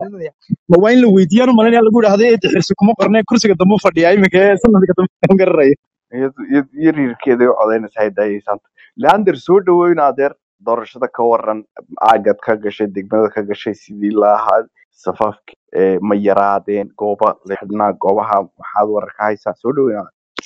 celinaya ma waa in la weydiiyaan u malinaya lagu idhahdo ee xirsi kuma qorne kursiga dambe u fadhiya iminka ee sanadka dambe aan garanayo iyo riirkeeday u codaynaysa hay daayeysanta leander soo dhaweyna adeer doorashada ka waran aagad ka gashay degmada ka gashay sidii la ahaa safafki ee ma yaraadeen gooba la xidhnaa goobaha maxaad wararka haysaa soo dhaweyna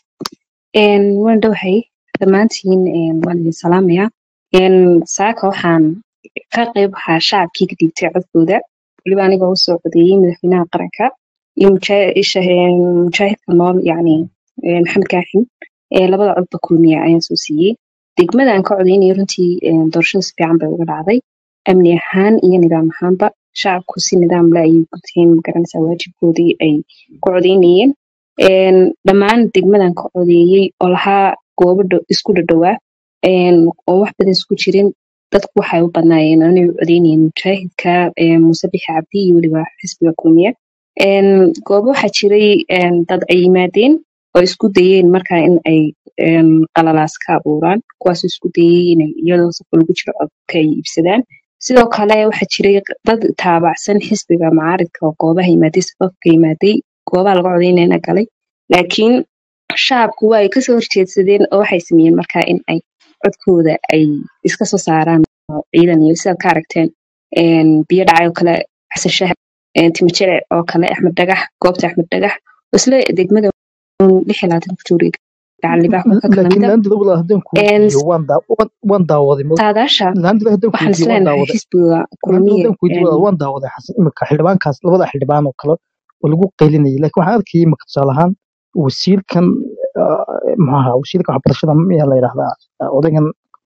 Een, waan dhowahay dhammaantiin een, waan idin salaamayaa Een, saaka waxaan ka qayb ahaa shacabkii ka dhiibtay codkooda weliba anigoo usoo codeeyey madaxweynaha qaranka iyo mujaa- isha- een, mujaahidka nool yacni een, maxamed kaaxin ee labada codba kulmiya ayaan soo siiyey degmada aan ka codeynayay runtii een, doorashada si fiican bay uga dhacday amni ahaan iyo nidaam ahaanba shacabku si nidaam leh ayay guteen magaranaysaa waajibkoodii ay ku codeynayeen Een, dhammaan degmadan ka codeeyey oo lahaa goobo dhow- isku dhadhowaa een, oo wax badan isku jirin dadku waxay u badnaayeen inay u codeynayeen mujaahidka een, muuse bixi cabdi iyo weliba xisbiga kulmiye Een, goobo waxaa jiray een, dad ay yimaadeen oo isku dayeen markaa in ay een, qalalaas ka abuuraan kuwaasoo isku dayay inay iyadoo safka lagu jiro codka ay iibsadaan sidoo kale waxaa jiray dad taabacsan xisbiga macaaridka oo goobaha yimaaday safafka yimaaday goobaha laga codeynayna galay laakiin shacabku waa ay kasoo horjeedsadeen oo waxay sameeyeen markaa in ay codkooda ay iska soo saaraan oo ciidan iyo sidaad ka aragteen een, biyo dhacay oo kale xasan shahab een, timo jile oo kale axmed dhagax goobta axmed dhagax oo isla degmada uun lix iyo labaatan ku joogay gacan libaax oo ka kala laakiin mida laandida walaa haddaan ku Een, weydiiyo waan daa- waan- waan daawaday ma saadaasha laandida haddaan ku waxaan weydiiyo waan isleenahay daawaday xisbiga laandida kulmiye haddaan ku weydiiyo een, waan daawaday xasan iminka xildhibaankaas labada xildhibaan oo kale oo lagu qaylinayay laakiin waxaan arkayay imika tusaale ahaan wasiirkan ah, maxaa wasiirka waxbarashada miyaa la yidhahdaa ah, odaygan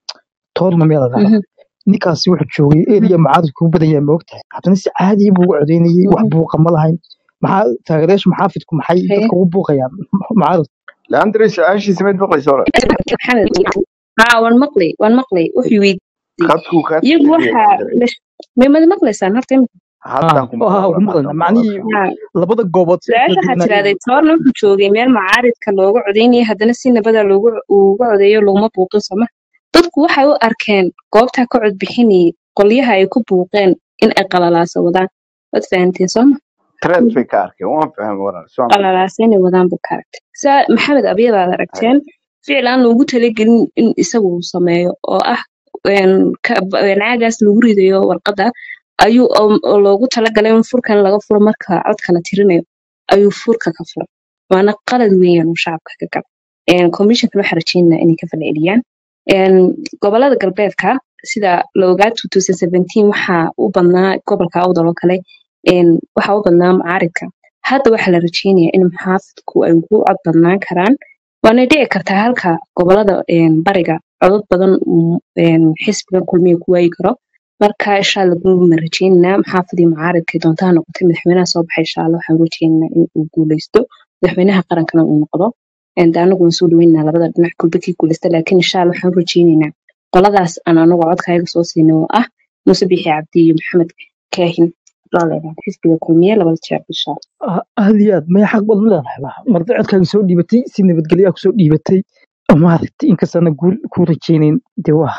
toorna miyaa la yidhahdaa mhm, ninkaasi wuxuu joogay eriya mucaaradku u badan yahay maogtahay haddana si caadi buu ugu codeynayay wax mhm, buuqa ma lahayn maxaa taageerayaasha maxaafidku maxay haye. dadka ugu buuqayaan mucaarad leander su-aashiisa mid maqlaysa hore maxamed haa waan maqlay waan maqlay wuxuu weydiiyey khadkuu kaa iyagu tirtiriyay waxaa leander may mad maqlaysaan horta imika haddaan ku ha maqla ku walaal maqlayna haddaan ku macnihii maqla haa labada goobood si ay su-aasha kala waxaa duwanayeen tirahday toorna wuxuu joogay meel macaaridka looga codeynayay haddana si nabada loogu uga codeeyo looma buuqin soma dadku waxay u arkeen goobtaa ka codbixinayay qolyaha ay ku buuqeen in ay qalalaasa wadaan waad fahanteen sooma trend bay ka arkeen waan fahmay walaal soo ma qalalaasa inay wadaan buu ka aragtay saa maxamed abyadaad hay aragteen ficil aan loogu talagelin in isagu uu sameeyo oo ah een, ka- een caagaas lagu ridayo warqadda ayuu oo oo loogu talagalay in furkan laga furo marka codka la tirinayo ayuu furka ka furay waana qalad weeyaan uu shacabka ka gala Een, commissionkan waxaa rajeynaa inay ka falceliyaan Een, gobolada galbeedka sida la ogaa 2017 waxaa u badnaa gobolka awdal oo kale een, waxaa u badnaa mucaaridka hadda waxaa la rajeynayaa in muxaafidku ay ugu cod badnaan karaan waana dhici kartaa halka gobolada een, bariga codad badan uu een, xisbiga kulmiya ku waayi karo marka insha alla guulma rajeynaynaa maxaafidii mucaaridkay doontaa noqotay madaxweynaha soo baxay insha alla waxaan rajeynaynaa in uu guuleysto madaxweynaha qarankana uu noqdo Een, dee anagu waan soo dhaweynaa labada dhinac kulba kii guuleysta laakiin insha alla waxaan rajeynaynaa qoladaas aan anagu codkaaga soo siinay oo ah muuse bixi cabdi iyo maxamed kaahin laleedahay xisbiga kulmiye labada jeer insha alla Ah, aad iyo aad maya xaq baad u leedahay ba marda codkaaga soo dhiibatay si nabadgelyaa kusoo dhiibatay maaragtay inkastaana guul ku rajaynayn dee waa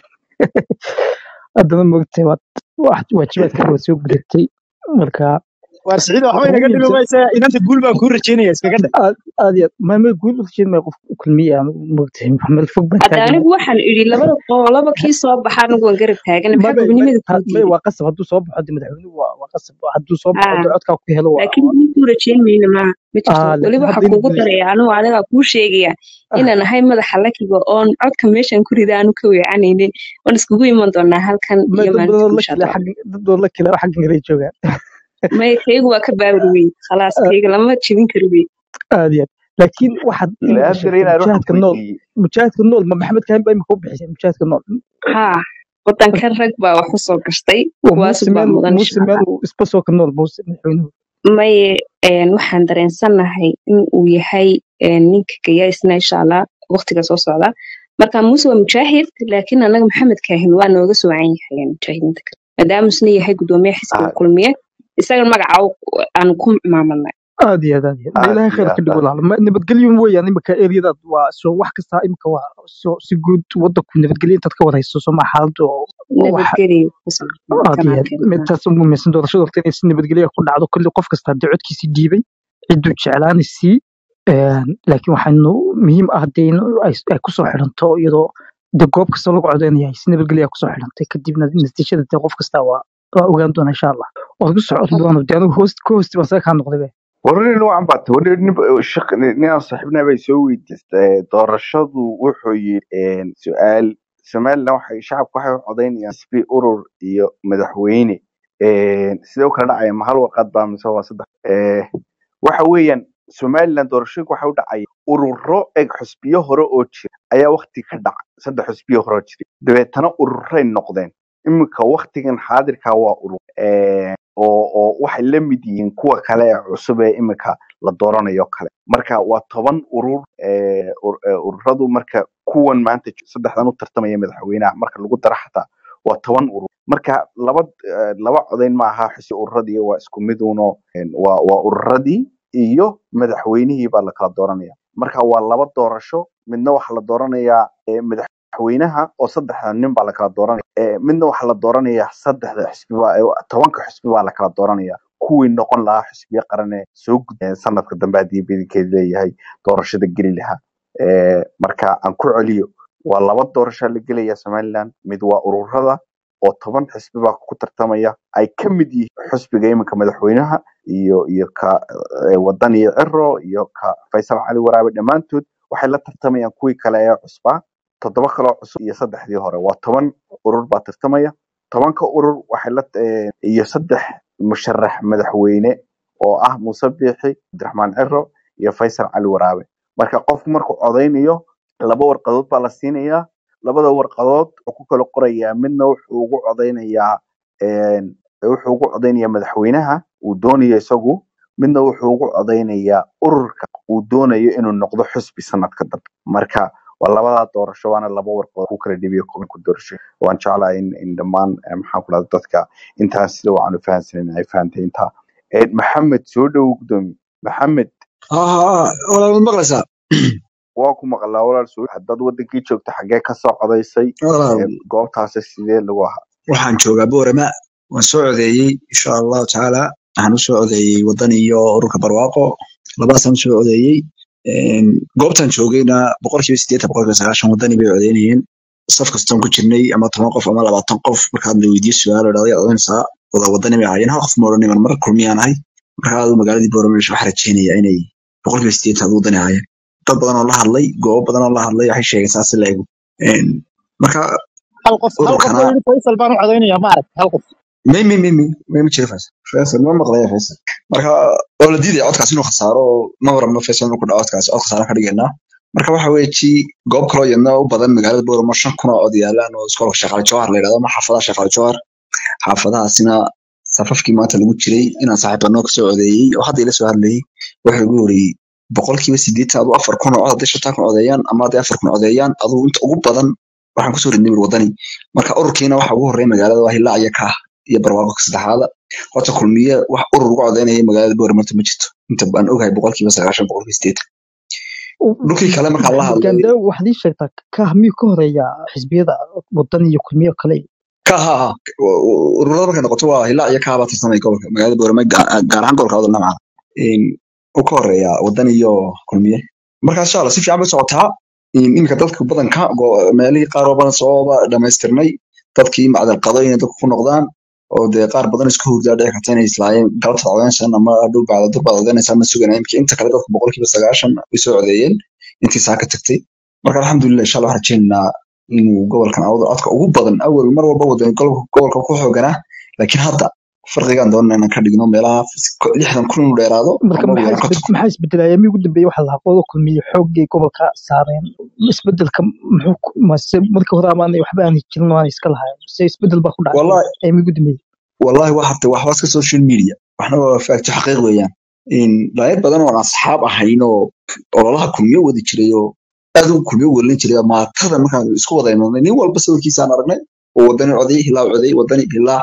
haddana moogtahay waad wax- waajibaadkaaga waad soo gudatay marka waar siciid waxba waxa ugu inaga dhimi muhiimsan maysa inanta guul baan kuu rajeynaya iskaga dhe aad aad iyo aad maama guul u rajayn maya qof kulmiya aan moogtahay meel fog baan hadda taagan anigu waxaan idhi labada qolaba kii soo baxa anigu waan garab taagan maxaa mabay gobonimada kuu may diiday waa qasab hadduu soo baxo de madaxweynuhu waa waa qasab hadduu soo baxo haa de codkaa ku helo waa laakiin guul kuu rajeyn mayno maaha ma jirto ah weliba laakiin waxaa hadda inuu kuugu guuleysto daraya anigu adigaa kuu sheegaya ah inaan ahay madaxa lakiga oon codka meeshan ku rida aanu ka weecanaynin waan iskugu iman doonaa halkan may iyo dad maalinta badan la guusha kale doona xag dad badan la kale xaggan kale joogaan maya kaygu waa ka baabri wey khalaas Ah, kayga lama jebin karo wey aad iyo aad laakiin waxaad imika leander sheegtay inaan wax mujaahadka nool weydiiyey mujaahadka nool ma maxamed kahin baa imika u bixisay mujaahadka nool haa wadankan rag baa wax usoo gashtay waa kuwaasu muuse baa meel mudan muuse insha meel allah uu isba soo ka nool muuse madaxweynuhu maye een, waxaan dareensanahay in uu yahay een, ninka gayaisna insha allah waqtiga soo socda marka muuse waa mujaahid laakiin anaga maxamed kaahin waa nooga soocan yahay een, mujaahidiinta kale maadaama isna yahay gudoomiyaha xisbiga Ah, kulmiye isaga magaca u- aan ku maamadnay aad iyo aad aad iyo aad Ma aad ilaahay iyo khayr ka aad dhigo aad walaal Ma- nabadgelyo weeyaan imika eriyadaad waa soo wax kasta imika waa soo si guud wadanku nabadgelyo intaad ka wada hayso soo ma xaaladdu oo oo wax nabadgelyo ku saabsan aad iyo aad kanaalkeena midtaas ugu muhiimsan doorashada horta inay si nabadgelyo ku dhacdo kulli qof kasta haddii codkiisii dhiibay cidduu jeclaani sii laakiin waxaanu muhiim ah dee in ay ay kusoo xidhanto iyadoo de goob kasta lagu codeynaya ay si nabadgelyo kusoo xidhantay kadibna natiijada dee qof kasta waa waa ogaan doona insha allah waad ku socon doona dee anigu host ka hoosti baan saga kaa noqday be warnin noocan baa tahay warnin nin shaq ninaan saaxiibnaa bay soo weydiistay doorashadu wuxuu yidhi su-aal somaliland waxay shacabku waxay u codeynayaan xisbi urur iyo madaxweyne sidee u kala dhacaya ma hal warqad baa mise waa saddex Eh, waxa weeyaan somaliland doorashooyinku waxay u dhacaya ururo eg xusbiyo hore oo jira ayaa wakti ka dhaca saddex xusbiyo hore oo jira dabeetana ururay noqdeen iminka waktigan xaadirka waa urur Eh, oo oo waxay la mid yihiin kuwa kale ee cusub ee iminka la dooranayo kale marka waa toban urur eh, ur- eh, ururadu marka kuwan maanta j- saddexdan u tartamaya madaxweynaha marka lagu daro xataa waa toban urur marka laba eh, laba codayn ma aha xisi ururadii waa isku mid uno en, waa waa ururadii iyo madaxweynihii baa la kala dooranaya marka waa laba doorasho midna waxaa la dooranayaa eh, madaxweynaha oo saddexda nin baa la kala dooranaya Eh, midna waxaa la dooranayaa saddexda xisbi baa eh, tobanka xisbi baa la kala dooranaya kuwii noqon lahaa xisbiya qaran ee soo gudbeen sanadka dambe haddii bidinkeed leeyahay doorashada geli lahaa Eh, marka aan ku celiyo waa laba doorasho la gelaya somaliland mid waa ururada oo toban xisbi baa ku tartamaya ay ka mid yihiin xisbiga iminka madaxweynaha iyo iyo ka eh, wadan iyo ciro iyo ka faysal cali waraabe dhammaantood waxay la tartamayaan kuwii kale ee cusbaa toddoba kaloo cusub iyo saddexdii hore waa toban urur baa tartamaya tobanka urur waxay la eh, iyo saddex musharax madaxweyne oo ah muuse biixi cabdiraxmaan ciro iyo faysal cali waraabe marka qofku markuu codeynayo laba warqadood baa la siinayaa labada warqadood wuxuu ku kala qorayaa midna wuxuu ugu codeynayaa een, wuxuu ugu codeynayaa madaxweynaha uu doonayo isagu midna wuxuu ugu codeynayaa ururka uu doonayo inuu noqdo xusbi sanadka dambe marka waa labadaa doorasho waana laba warqadood ku kala dhibiyo ku doorasho waan jeclahay in, in dhammaan eh, maxaan ku dhahda dadka intaas sida waxaan u fahansanin ay fahantay intaa Eh, maxamed soo dhowo gudoomiye maxamed haa walaal ma maqlaysaa waa ku maqlaa walaal soo haddaad wadankii joogto xaggee ka soo codaysay walaal Eh, goobtaasi sidee lagu ahaa waxaan joogaa boorama waan soo codeeyey insha allahu tacaala waxaan usoo codeeyey wadan iyo ururka barwaaqo labadaasaan usoo codeeyey Een, goobtaan joogayna boqolkiiba sideetan boqolkiiba sagaashan wadani bay codeynayeen saf kastaan ku jirnay ama toban qof ama labaatan qof markaad la weydiiyo su-aal oo dhahday codeynaysaa wada wadani bay ahaayeen hal qof ma odhanin mar kulmiyaan ahay marka aadu magaaladii boorama waxaa rajeynayaa inay boqolkiiba sideetan aad wadani ahaayeen dad badan oo la hadlay goobo badan oo la hadlay waxay sheegeen saasi la ego Een, marka hal qof hal qof ururkana oo yidhi faysal baan u codeynaya ma arag hal qof may may may may may ma jiro faysal faysal ma maqlaya faysal marka oo la diidaya codkaas inuu khasaaro oo ma warama faysal inuu ku dhaco codkaas cod khasaaro ka dhigaynaa marka waxa weeye ji goob kaloo yadna u badan magaalada booramo shan kun oo cod yaalaan oo iskoolka shaqaale jawhar la yidhahdo ama xaafadaha shaqaale jawhar xaafadahaasina safafkii maanta lagu jiray inaan saaxiibanoo kasoo codeeyey oo hadda ila soo hadlayay wuxuu igu horiyey boqolkiiba sideetan aduu afar kun oo cod hadday shantaa kun codeeyaan ama hadday afar kun codeeyaan aduu inta ugu badan waxaan kusoo ridnay wir wadani marka ururkiina waxa ugu horreeya magaalada waa hilaac iyo kaah iyo barwaaqo ka saddexaada horta kulmiye wax urur uga codeynaya magaalada boormarta ma jirto inta baan ogahay boqolkiiba sagaashan boqolkiiba sideetan dhulkii kale markaa la maxamed hadlay gaande waxaad ii sheegtaa kah miyuu ka horeeya xisbiyada wadan iyo kulmiyo kale ka ha ha ururada markay noqoto waa hilaac iyo kaah baa tirsamay gobolka magaalada boorama gaar ahaan gobolka wadal namca u ka horeeya wadan iyo kulmiye marka insha allah si fiican bay socotaa in- iminka dadka badanka go- meelihii qaar oo badan sooba dhamaystirnay dadkii macdal qado inay dadku ku noqdaan oo dee qaar badan isku hurdaa dhici karta inay islaayeen galabta codeynaysan ama dhul bacda dur baad codeynaysaa ma suganaya imika inta kale dadku boqolkiiba sagaashan way soo codeeyeen intii saa ka tagtay marka alxamdulilah insha allah waxaan rajeynaynaa inuu gobolkan awda codka ugu badan awal mar walba wadan gobolka ku xooganaa laakiin hadda farqigaan doonana inaan ka dhigno meelaha lixdan kun inuu dheeraado marka ama ugu maxaa yaraan konton isbed- maxaa isbedelaya mii ugu dambeeyey waxa la qoodo kulmiye xoogay gobolka saareen isbedelka muxuu ku- mase markii hore amaanay waxba aanay jirin oo aanay iska lahayn se isbedel baa ku dhacay wallahi ee mii ugu dambeeyey wallahi waa habta waxba iska social media waxna waa faagto xaqiiq weeyaan in dhalinyar badan oo aan asxaab ahayn oo ololaha kulmiyo wadi jiray oo aad u kulmiyo welin jiray oo maatada markaan isku wada imaadnay nin walba sawirkiisaan aragnay oo wadani coday hilaa coday wadani hilaa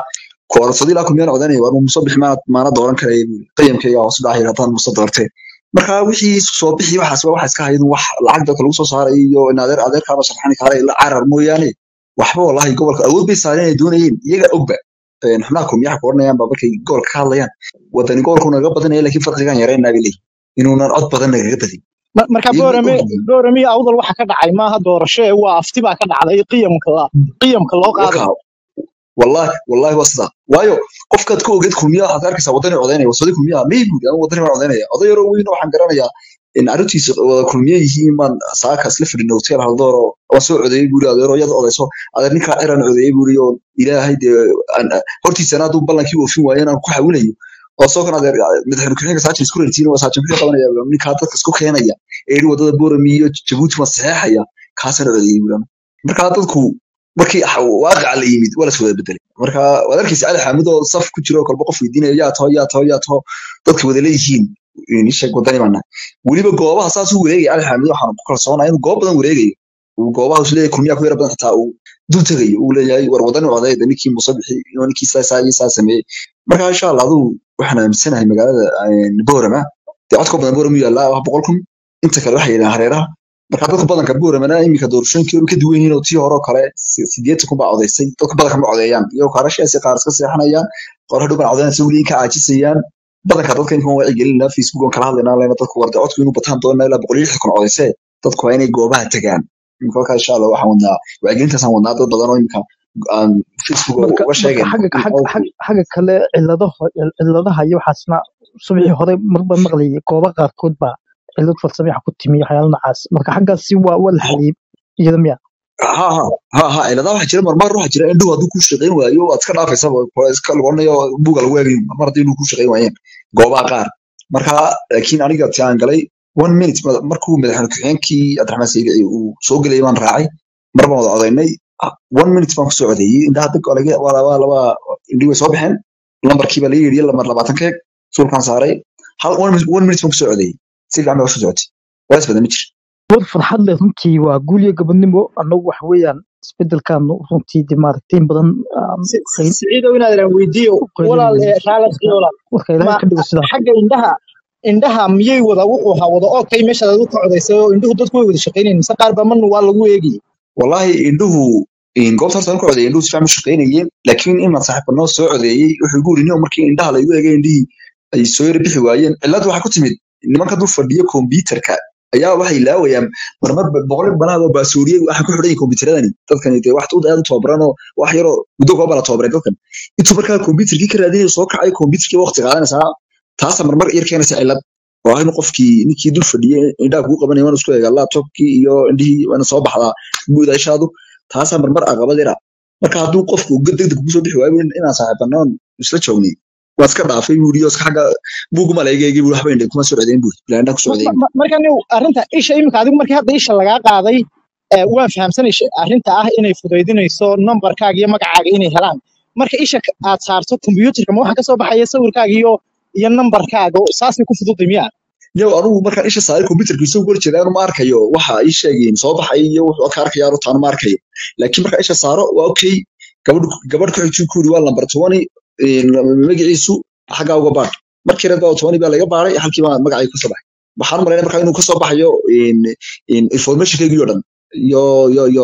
koorsadii ilaa kumiyaan codanaya waa muuse bixi maana maana dooran karaya buuri qiyamkayga hoos u dhacay haddaan muuse doortee marka wixii isku soo bixi waxaas waa waxa iska haydun wax lacag dadka lagu soo saaray iyo in adeer adeerkaaba sharxani kaara ila carar mooyaane waxba wallahi gobolka awood bay saareen ay doonayeen iyaga ogba een, xubnaha kumiyaha ku oranayaan baa markay gobolka ka hadlayaan wadani gobolku naga badanaya laakiin farqigan yareynaa bay leeyihin inuunan cod badan nagaga badin Ma- marka iyagu way boorame ogyihiin boorame iyo awdal waxa ka dhacay maaha doorasho ee waa afti baa ka dhacday qiyamka qiyamka loo qaaday waka wallahi wallahi waa sidaa waayo qofkaad ku ogeed kulmiya waxaad arkaysaa wadani codaynaya wasadi kulmiya may guud ama wadani baan codaynaya oday yaroo weyn waxaan garanayaa in arrintiisa wada kulmiye yihiin baan saaka isla fadhin hotel haldooro waan soo codeeyey buuri adeero yad odayso adeer ninkaa eraan codeeyey buuri oo ilaahay dee aan- hortiisana hadduu ballankii oofin waayo inaan ku xawinayo oo soo kan adeer madaxweyne ku-xigeenka saajin isku rentiin waa saajin muxuu qabanaya ninkaa dadka isku keenaya ee yidhi wadada boorami iyo jabuuti ma saxeexaya kaasaan codeeyey buuri marka dadku markii waaqaca la yimid waa laswada bedelay marka waad arkaysa cali xaamid oo saf ku jiro oo kolba qof weydiinayo yaa taho yaa taho yaa taho dadka wada leeyihiin nisheeg wadani baana weliba goobaha saas u wareegaya cali xaamid waxaan ku kalsoonaa inuu goob badan wareegayo uu goobaha is leeyahay kulmiyaa ku yara badan xitaa uu dul tegayo uu leeyahay war wadani codeeda ninkii muuse bixi inuu ninkii saa iyo saa sameeyey marka insha allah aduu waxaan aaminsanahay magaalada een, boorama dee codka badan boorama u yaallaa wax boqol kun inta kale waxay yidhahaan hareeraha marka dadka badanka buuramana iminka doorashooyinkii ka duwan yihiin oo tii hore oo kale si- sideetan kun baa codaysay dadka badanka ma codeeyaan iyagoo kaarashaasi qaar iska seexanayaan qaar hadhow baan codeynaysa weli inka caajisayaan badanka dadka inkan waa wacyigelinaa facebook on kala hadlaynaa lena dadku warde codku inuu bataan doonaa ilaa boqol iyo lixdan kun codaysee dadku waa inay goobaha tagaan iminka halkaa insha allah waxaan wadnaa wacyigelintaasaan wadnaa dad badan oo iminka aan facebook marka uga marka sheegayna xagga in xagga codku xagga xagga kale cilladaha cilladaha iyo waxaasna subixii hore marba maqlayay goobo qaarkood baa cillad farsame wax ku timi waxyaalo noocaas marka xaggaasi waa waa la xaliyey iyada miya ha ha ha ha ciladaha waxaa jira marmar waxaa jira indhuhu hadduu kuu shaqayn waayo waad iska dhaafaysaba waa iska lagonayo buuga lagu eegayo mar haddii indhuhu kuu shaqayn waayeen goobaha qaar marka laakiin aniga ti aan galay one minute ma- markuu madaxweyne ku-xigeenkii cabdiraxmaan saydici uu soo gelayay baan raacay mar baan wada codaynay Ah, one minute baan kusoo codeeyey indhaha deg waa laga- waa laba laba indhihi way soo baxeen lambarkii baa laga yidhi lambar labaatan keeg suulkaan saaray hal one minute one minute baan kusoo codeeyey si fiican baa usoo socotay waa isbadan ma jiro war farxad leh runtii waa guul iyo gabadnimo annagu waxa weeyaan isbedelkaanu runtii de maaragtay in badan aan Si- qayn siciidow inaad idhaan weydiiyo u walaal qaylinayno ee raaladkii walaal warka ilaahay ma ka dhigo sidaa xagga indhaha indhaha miyay wada wuxuu ahaa wada oogtay meeshaad adigu ka codaysay oo indhuhu dadku way wada shaqaynayeen mise qaar baa marna waa lagu eegayay wallahi indhuhu in goobta horta aan ku codeeyay indhuhu si fiican u shaqaynayeen laakiin inaan saaxiibbanoo soo codeeyey wuxuu igu yidhi nin markii indhaha laygu eegay indhihii ay soo yara bixi waayeen cilladu waxaa ku timid nimanka dul fadhiya kombyuutarka ayaa waxay ilaawayaan marmar ba- boqol banaad oo baasooriyey waxaa ku xidhan yihin kombyuutaradani dadkani dee wax aad u tababaran oo wax yaroo muddo kooba la tababaray dadkan intuu markaa kombyuutarkii ka raadinayo soo kacay kombyuutarkii waqti qaadanaysaa taasa marmar yar keenaysa cillad oo ah in qofkii ninkii dul fadhiyey indhaha kugu qabanaya waan isku eegaa laptopkii iyo indhihii waana soo baxdaa guud ishaadu taasaa marmar caqabad yara marka hadduu qofku degdeg kusoo bixi waayo in- inaan saaxiibanoon isla joognay waa iska dhaafay buuri oo iska xagga buuguma laegeegi buuri waxba indhe kuma soo codeyn buuri ilaa indhaha kusoo Ma- codeyn ma- ma- marka nin arrinta isha iminka adigu markii hadda isha lagaa qaaday ee, waan fahamsanay sh- arrinta ah inay fudaydinayso nambarkaaga iyo magacaaga inay helaan marka isha ka- aad saarto kombiyuutarka ma waxaa kasoo baxaya sawirkaaga iyo iyo nambarkaaga oo saasay ku fududay miya yow anugu markaan isha saaray kombyutarka isoo gor jeeda anu ma arkayo waxa ii sheegeen soo baxay iyo wuxuu ka arkaya anu taanu ma arkayo laakiin markaan isha saaro waa okay gabadh gabadh ku xigtuu ku yiri waa lambar tobani magaciisu xaggaa uga baadh markii reed baa tobani baa laga baaray halkii baa magacay kasoo baxay waxaan malaynaya markaa inuu kasoo baxayo informationkaygii oo dhan iyo iyo iyo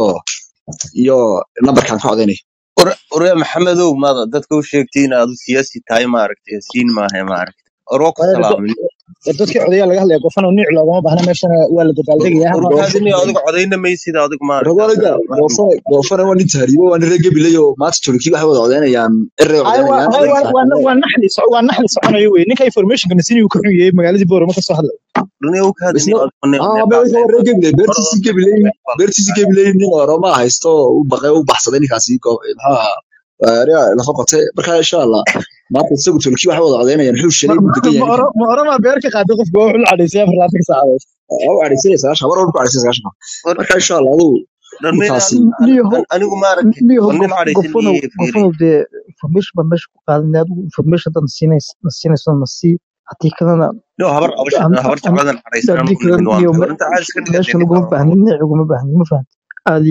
iyo nambarkaan ka codaynay ore maxamedow maada dadka u sheegtay in aad u siyaasi tahay maaragtay siin maaha maaragtay oroo ku salaamin dadkii codayaa laga hadlaya gofano niic loogama baahna meeshana waa la dabaaldegayaa war ama kaadini adiga codayna maysid adiga maaragtay ragooniga goofane goofane waa nin tahriibo waa nin reer gabilay oo maanta tolkii waxay wada codaynayaan erey ay waa codaynayaan ay aniga waa waa saaxiibada waa naxli soc- waa naxli soconayo wey ninka informationka nasini uu ka xun yahay magaaladii boorama ka soo hadlay dunia u kaadini isna adiga ne ah ne ba wixii waa reer gabilay war beertiisii gabilay beertiisii gabilay nin oroma haysto u baqay u baxsaday ninkaasi go- maxaa area lafa qotay marka insha allah maanta isagu tolkii waxay wada codaynayaan wuxuu shalay buu degan yahay ninkan ma orama beer ka qaaday qofka waa wuxuu la cadhaysay afar labaatan saacadood waa u cadhaysanaya sagaashan war war ku cadhaysan sagaashan war marka insha allah aduu dhanmeen ninkaasi niyahow anigu maaragtay niyahow war nin gof cadhaysan gofanow iyo fiiri gofanow dee information baa meesha ku qaadanay adigu information hadan siinaysa na siinayso na sii haddii kalena no habar abasha an- habar an- jecladan cadhaysan haddii anigu nimin kalena waan niyo war inta caad iska meesha dhigatay ninka laguma baahnin niic uguma baahnin ma fahamti aad iyo aad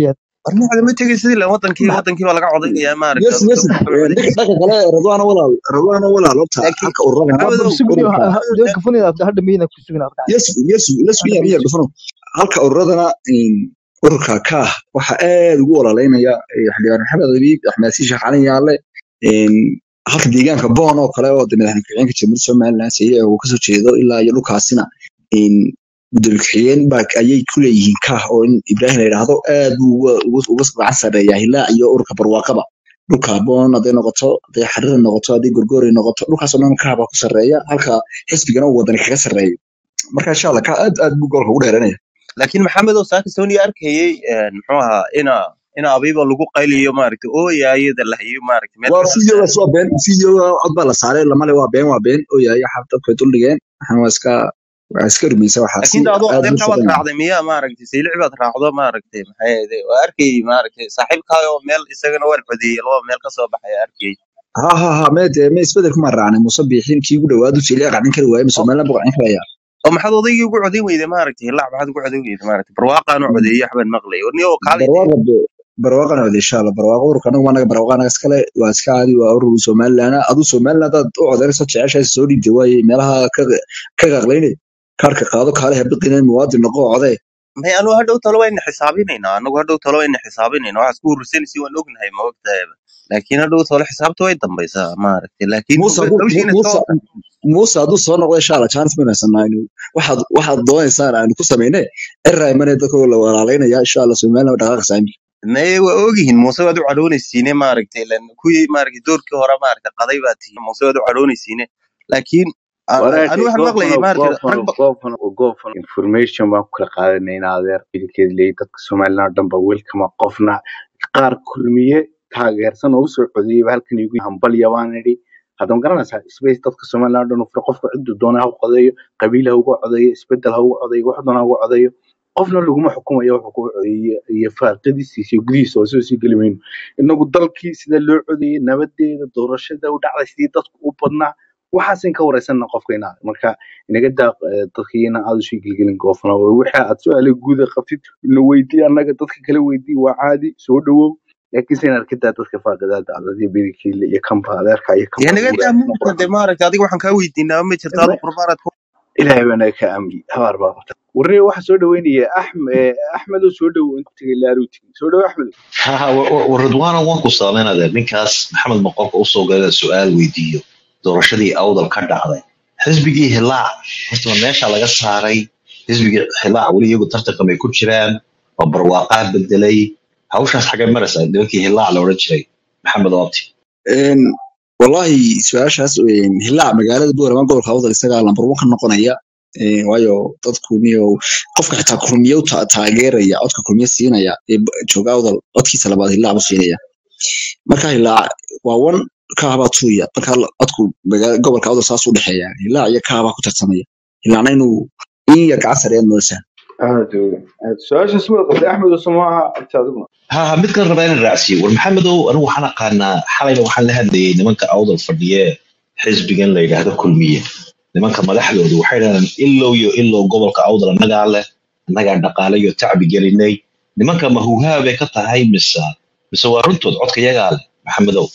warmacda ma tegay sidii la wadankii ma- wadankii baa laga codaynaya maaragta yes adigu yes dadka waxba ninka codaynaysa dhanka kale radwaana walaal radwaana walaal horta laakiin halka ururada hadda maxamedow sugni ururka maxamedow dee gafanida hadda miyina ku sugin adkaa yes yes let's be hadda here miya dhufano halka ururadana in ururka kaah waxa aad ugu walaaleynaya eh, xildhibaan maxamed abiib axmed si sheekh cali yaale in halka deegaanka boon oo kale oo de madaxweyne ku-xigeenka jamhuuriyadda somaliland siye uu kasoo jeedo ilaa iyo dhulkaasina in gudoomiye ku-xigeen baa ayay ku leeyihiin kaah oo in ibraahim la yidhaahdo aad buu uga uga- uga gacan sarreeyaa hilaa iyo ururka barwaaqaba dhulka boon hadday noqoto hadday xariira noqoto hadday gorgori noqoto dhulkaasoo dhan kaah baa ku sarreeya halka xisbigana uu wadani kaga sarreeyo marka insha allah ka aad aad buu goolka ugu dheeranaya laakiin maxamedow saaka sony arkayay een, muxuu ahaa ina ina abiiba lagu qayliyo maaragta ooyaayada lahayo maaragta meel waa kasta videogaas waa been videoga cod baa la saaray lamale waa been waa been oo yahay xaf dadku ay duldhigeen waxaan waa iska waa iska rumaysa waxaasi laakiin adoo aad buu adeerkaa baad shaqeynaya raacday miyaa maaragtay saylici baad raacdo maaragtay maxay ahayd waa arkayay maaragtay saaxiibkaayoo meel isagana waan codeeyey laba meel ka soo baxay arkayay ha ha ha mee dee mee isbedel kuma raacnay muuse biixin kii ugu dhawaadu jeliya qacdin kari waaye mise oo somaliland buu qacdin karaya oo maxaad odaygii ugu codayn weyday maaragtay hilaac maxaad ugu codayn weyday maaragtay barwaaqaanu codeeyey waxbaan maqlay warni oo kaalay dee barwaaqa de barwaaqana wada insha allah barwaaqa ururka anagu anaga barwaaqa anaga iskale waa iska caadi waa urur somaliland aduu somaliland hadaad u codeynayso jeceshahay soo dhiibtay waaye meelaha ka ka qaqlayne kaarka qaado kaale habiqina muwaadin noqo codee may anu hadhow talo wayna xisaabinaynaa anagu hadhow talo wayna xisaabinaynaa waxaad ku urursanaysi waan ognahay ma ogtahay laakiin hadhow talo xisaabta way dambaysaa maaragtay laakiin muuse hadduu hawshiina muuse soo muuse hadduu soo noqdo insha allah chance maynu haysanaa inu waxaad waxaad doonaysaan aynu ku samayne eray mane dadka la walaalaynaya insha allah somaliland dhaqaaqaysaa imika may waa ogyihiin muuse waad u cadhoonaysiine maaragtay ilan kuwii maaragtay doorkii hore maaragtay qaday baa tihiin muuse waad u cadhoonaysiine laakiin a- a- anu walaashay waxaan maqlayay goofano maaragtay goofano rag ba goofano goofano information baan ku kala qaadanayna adeer idinkeed leeyahay dadka somaliland oo dhan ba welkama qofna qaar kulmiye taageersan oo usoo codeeyay halkan igu hambalya baan idhi hadda ma garanaysaa space dadka somaliland oo dhan u fura qofka ciduu doona ha u codeeyo qabiil ha uga codeeyo isbedel ha uga codeeyo wax doona ha uga codeeyo qofna laguma xukumayo wuxuu ku codeeyey iyo faaqadistiisa iyo gudihiisa oo soo sii geli mayno inagu dalkii sida loo codeeyey nabadeeda doorashada u dhacday sidii dadku u badnaa waxaasin ka wareysanna qofka inaad marka inaga daa eh, dadkiina aad usii gelgelin goofna wixii aad su-aale guuda qabtid na weydii annaga dadka kala weydii waa caadi soo dhawow laakiin se inaad ka daa dadka faaqidaada adadiyo berikiile iyo kamba adeerka iyo dee kamba naga guura daa aad muuse dee maaragtay adiga waxaan kaa weydiinaa ma jirta adu qurbaanaad ku ilaahay baa naga ka amri habaar baa qabta warre waxaa soo dhaweynaya axmed axmedoo soo dhowow intu tegay laaruu tegay soo dhowo axmed ها وردوانا وانكو سامين هذا نكاس محمد مقوف أوصو قال سؤال ويديو دورشدي أوضل كرد عضي حزبي هلاع horta ma meesha laga saaray xisbigii xilaac weli iyagu tartanka may ku jiraan waa barwaaqaa bedelay hawshaas xagee maraysaa nimankii hilaac la odhan jiray maxamed oobti Een, wallahi su-aashaas een, hilaac magaalada boorama gobolka awdal isagaa lambar one ka noqonaya Een, waayo dadku niyo qofka xitaa kulmiye u ta- taageeraya codka kulmiye siinaya ee b- jooga awdal codkiisa labaad hilaac buu siinaya marka hilaac waa wan kaabaa tuuya marka la- codku magaa- gobolka awdal saas u dhexeeya hilaac iyo kaabaa ku tartamaya hilaacna inuu in yar gacan sareeyan moosaa aad aad su-aashaas waa qabtay axmed oo samaaha abti adiguna ha ha mid kale rabaa inaan raacsiiyo war maxamedow anigu waxaan aqaanaa xalayba waxaan la hadlayay nimanka awdal fadhiye xisbigan la yidhaahdo kulmiye nimanka madaxdoodu waxay dhahdeen ilow iyo ilow gobolka awdal annagaa leh annagaa dhaqaale iyo tacbi gelinay nimanka mahuhaa bay ka tahay mise mise waa runtood codka yagaa leh maxamedow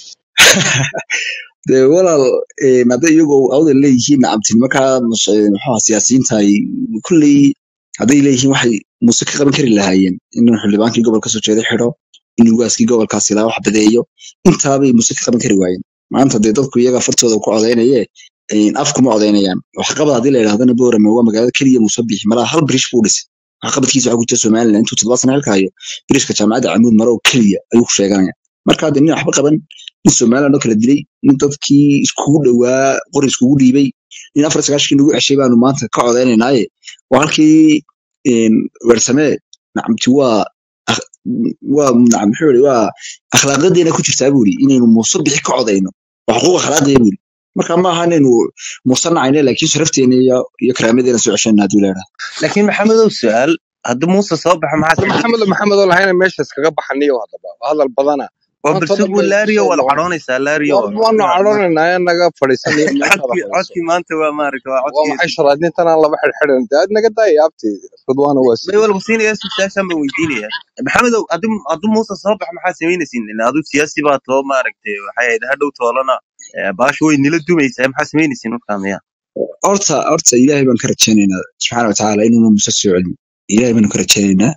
dee walaal een, hadday iyagoo awdal leeyihiin nacabti nimankaa mas- ee, muxuu ahaa siyaasiyiinta ay kulley hadday leeyihiin waxay muuse ka qaban kari lahaayeen inuu xildhibaankii gobolka soo jeeday xidho in ugaaskii gobolkaas ilaa wax badeeyo intaabay muuse ka qaban kari waayeen maanta dee dadku iyaga fartooda ku codeynaye een, af kuma codeynayaan waxqabad haddii la yidhahdana boorame waa magaalada keliya muuse bixi malaha hal birish buu dhisay waxqabadkiisa waxaa ku jira somaliland intuu toddoba sana xilka hayo birishka jaamacadda camuud maro oo keliya ayuu ku sheeganaya marka hadde nin waxba qaban nin somaliland oo kala dilay nin dadkii iskugu dhowaa qori iskugu dhiibay nin afar sagaashkii nagu ceshay baanu maanta ka codeynaynaaye waa halkii een, wersamee nacamti waa akh- waa nacam muxuu yidhi waa akhlaaqadeena ku jirtaa buu yidhi inaynu muuse bixi ka codeyno waa xuquuq akhlaaqiya buu yidhi marka ma aha inaynu muuse nacayne laakiin sharafteena iyo iyo karaamadeena soo ceshana hadduu leedaha laakiin maxamedow su-aal haddii muuse soo baxa maxaa maxamed maxamed oo lahayna meesha iskaga baxaniyo haddaba hadal badana oo maanta balse dhan buu bay laariyo kusoo waa la noqon cadhoonaysaa laariyo war waanu waa ma- cadhoonaynaa naga fadhiisanaya meeshaada codkii fadhiiso codkii maanta waa maaragta waa waa maxay codkii sharaadintan aan laba xidhxidhan dee aad naga daaya abteeda ridwaana waa bay sidii walba siinaya su-aashaan baan weydiinaya maxamedow adu adu muuse soo bax maxaa samaynaysin adu siyaasi baa too maaragtay waxay ahayd hadhow toolana eh, baashu way nila dumaysaa maxaa samaynaysin markaa miya horta horta ilaahay baan ka rajaynaynaa subxaana watacaala inuuna muuse soo celin ilaahay baanu ka rajaynaynaa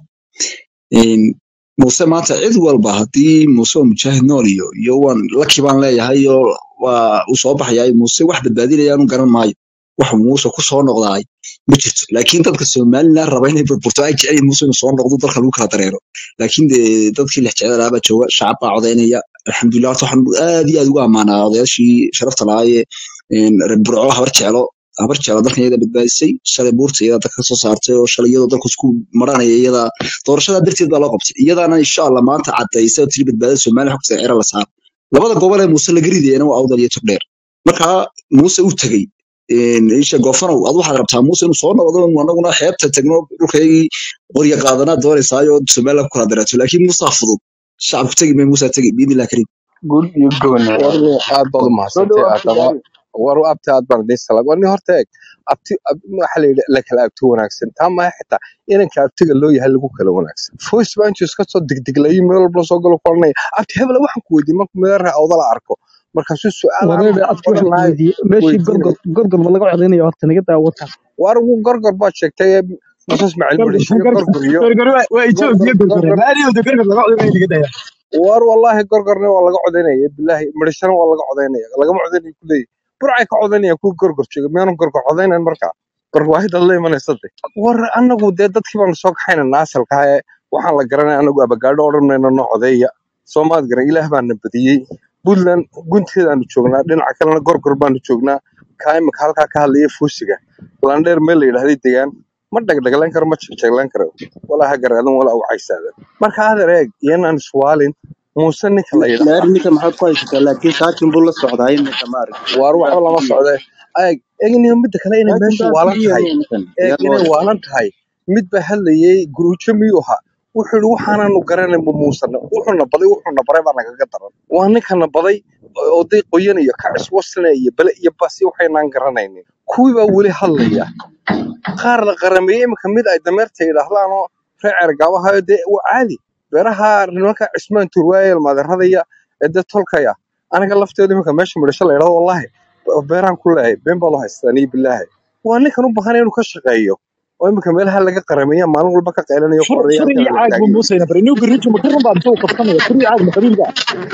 Een, muuse maanta cid walba haddii muuse oo mujaahid nool iyo iyo waan laki baan leeyahay iyo waa uu soo baxayaa muuse wax badbaadinaya anu garan maayo wax muuse ku soo noqdaay ma jirto laakiin dadka somalilan raba inay burburto ay jecel yihiin muuse inuu soo noqdo dalka lagu kala dareero laakiin dee dadkii lex jecel baa jooga shacab baa codaynaya alxamdulilah horta waxaan aad iyo aad ugu ammaanaa odayaashii sharafta lahaayee een, reer burco habar jeclo habar jeclo dalkan iyada badbaadisay shalay buurta iyada dalka ka soo saartay oo shalay iyadoo dalku isku maranaya iyada doorashada darteed baa loo qabtay iyadaana insha allah maanta cadaysa oo tiri badbaadada soomaaliya xogta cira la saaro labada gobol ee muuse laga ridayana waa awdal iyo turdheer marka muuse uu tegey een, isha goofanow ad waxaad rabtaa muuse inuu soo noqdo inuu anaguna xeebta tagno dhulkaygii qorya qaadanaa doonaysaayo somaliland ku kala dareeto laakiin muuse fudud shacabku tegi may muuse tegi biidnillah kariim guul iyo gooni war aad baad u soo mahadsantay dhawaad haddaba war abti aad baan idiin salaam war nin horta eeg abti ab- waxa la yidhi la kala abti wanaagsan taa maaha xitaa inanka abtiga loo yahay lagu kala wanaagsan voice baa intuu iska soo degdeglayay meel walba soo galo koranaya abti hebla waxaan ku weydiiyey markuu meeraha awdala arko markaasuu su-aal aan wareer waxaan abti waxaan baran ku lahay weydiiyey meeshii weydiinaya gorgor gorgor ma laga codeynayo horta naga daa warkaas war wuu gorgor baad sheegtay muuse ismaaciil gorgor madhishe iyo gorgor gorgor iyo gorgor waa waa gorgor Ethiopia gorgor gorgor raadiyo gorgor laga codeynayo laga daya war wallahi gorgorna waa laga codaynaya bilaahi madhishana waa laga codaynaya lagama codaynayo kuleeyahy burcay ka codaynaya kuwa gorgor jooga miyaanu gorgor codaynayn markaa barwaahidad la imanaysa de war anagu dee dadkii baanu soo kaxaynana asalka ee waxaan la garanay anagu abagaadho odhan mayno noo codeeya soomaad garan ilaah baana badiyey puntland gunteedaanu joognaa dhinaca kalena gorgor baanu joognaa kaa imika halkaa ka hadlaya fuusiga landheer meel la yidhahday degaan ma dhagdhaglayn karo ma jegjeglayn karo walaa ha garaadan walaa u caysaadan marka adeer eeg iyanaan iswaalin muuse ninka la yidhaahdaa laari ninka maxaad ku haysataa laakiin saakin buu la socdaa iminka maaragtay waar yaa waxba lama fidiya socde eeg eegniyo midda kale inay saakin meesha baa waalan fidiya tahay ninkan eeg yaa inay loo waalan tahay mid baa hadlayay guruujo miyuu ahaa wuxuu yidhi waxaanaanu garanay ma muusana wuxuuna baday wuxuuna baray baa nagaga daran waa ninkana baday oday qoyan iyo kacis wasne iyo bale iyo basi waxaynaan garanaynin kuwii baa weli hadlaya qaar la qarameeyey iminka mid ay dameerta yidhaahdaan oo reer cergaabahayo dee waa caadi beeraha nimanka cismaan turwaayel maaderadaya ee dee tolkaya aniga lafteedu iminka meesha midhasho la yidhahdo wallahi beeraan ku leeyahay been baa loo haystaa niyo bilaahi waa ninkan u baahan inuu ka shaqeeyo oo iminka meelaha laga qarameeya maalin walba ka qaylanayo fur qoraya fur halkan iyo la caag buu taagay muusayna bari inuu garijo ma karan baa intuu qabsanaya fur iyo caag ma qabiilka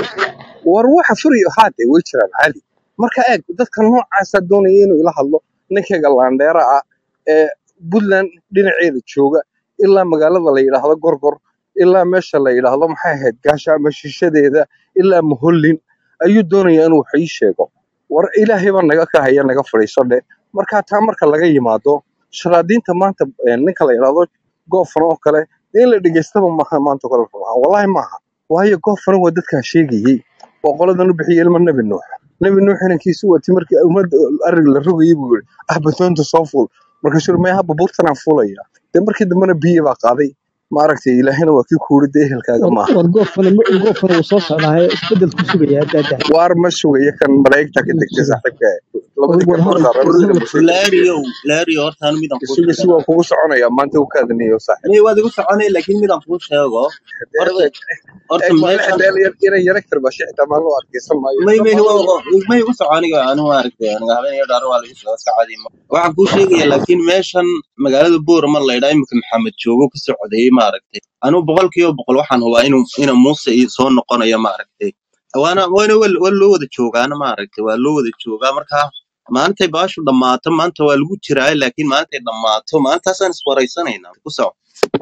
war waxa furiyo haade way jiraan caadi marka eeg dadka noocaasaa doonaya inuu ila hadlo ninkayga laandheera ah ee puntland dhinaceeda jooga ilaa magaalada la yidhaahdo gorgor ilaa meesha la yidhaahdo maxay ahayd gaasha ama shishadeeda ilaa muhollin ayuu doonaya inuu wax ii sheego war ilaahay baa naga ka haya naga fadhiiso dhe marka taa marka laga yimaado sharaadiinta maanta eh, ninka la yidhaahdo goofan oo kale dee in la dhegeystaba maaha maanta kale wallahi maaha waayo goofan waa dadkaa sheegayey oo qoladan u bixiyey ilma nebi nuux nebi nuux inankiisu wati markii ummadda arig la rogayey buu yidhi ah badoonta soo fuul markaasuu yidhi maya babuurtanaan fuulaya dee markii dambena biyi baa qaaday maaragtay ilaahina waa kii kuuri dee ehelkaaga war maaha war goofana goofana wuu soo socdaa isbedel ku sugaya daadaa waar ma sugaya kan malaa'igta ka inuu degtay suga saaxiibka war labadii war garbood hadal saaran war sida hadal musayka laariyow laariyo horta anu midaan kuu isuga si sheegaa waa kugu soconaya maanta u kaadaniyo saaxiib may waad igu soconay laakiin midaan kuu sheego dee horta eeg horta eeg maalin meeshan xitaa inay yara karbashe xitaa maalin loo adkeysan maayo may xitaa may maalin waa may igu soconiga anu maaragtay aniga habeen iyo dhaaro waa lagu socdaa iska cadi ma waxaan kuu sheegaya laakiin meeshan magaalada boorama la yidhaa iminka maxamed joogo ka socdayey maaragtay anu boqolkiiba boqol waxaan hubaa inuu ina muuse ii soo noqonayo maaragtay waana waana waa waa loo wada joogaana maaragtay waa loo wada joogaa marka maalintay baashu dhammaato maanta waa lagu jiraa laakiin maalintay dhammaato maalintaasaan iswaraysanaynaa ku soco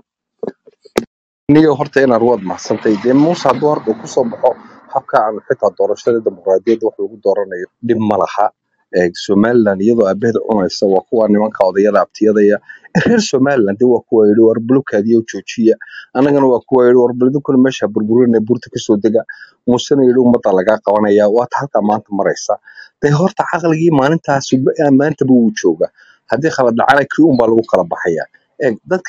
niyo horta inaad waad mahadsantay dee muuse hadduu horta uu kusoo baxo habka aan xitaa doorashada dimuqraadiyadda wax lagu dooranayo dhib ma laha Ee, somaliland iyadoo aabaheeda cunaysa waa kuwa nimanka odayada abtiyadaya Ee, reer somaliland dee waa kuwa yidhi war bulukaadiyo joojiya annagana waa kuwa yidhi war balidinkuna meesha burburinaya buurta kasoo dega muusena yidhi ummadda lagaa qabanaya waata halkaa maanta maraysa dee horta caqligii maalintaas maantaba wuu jooga haddii khalad dhacana kii unbaa lagu kala baxaya Ee, dadkan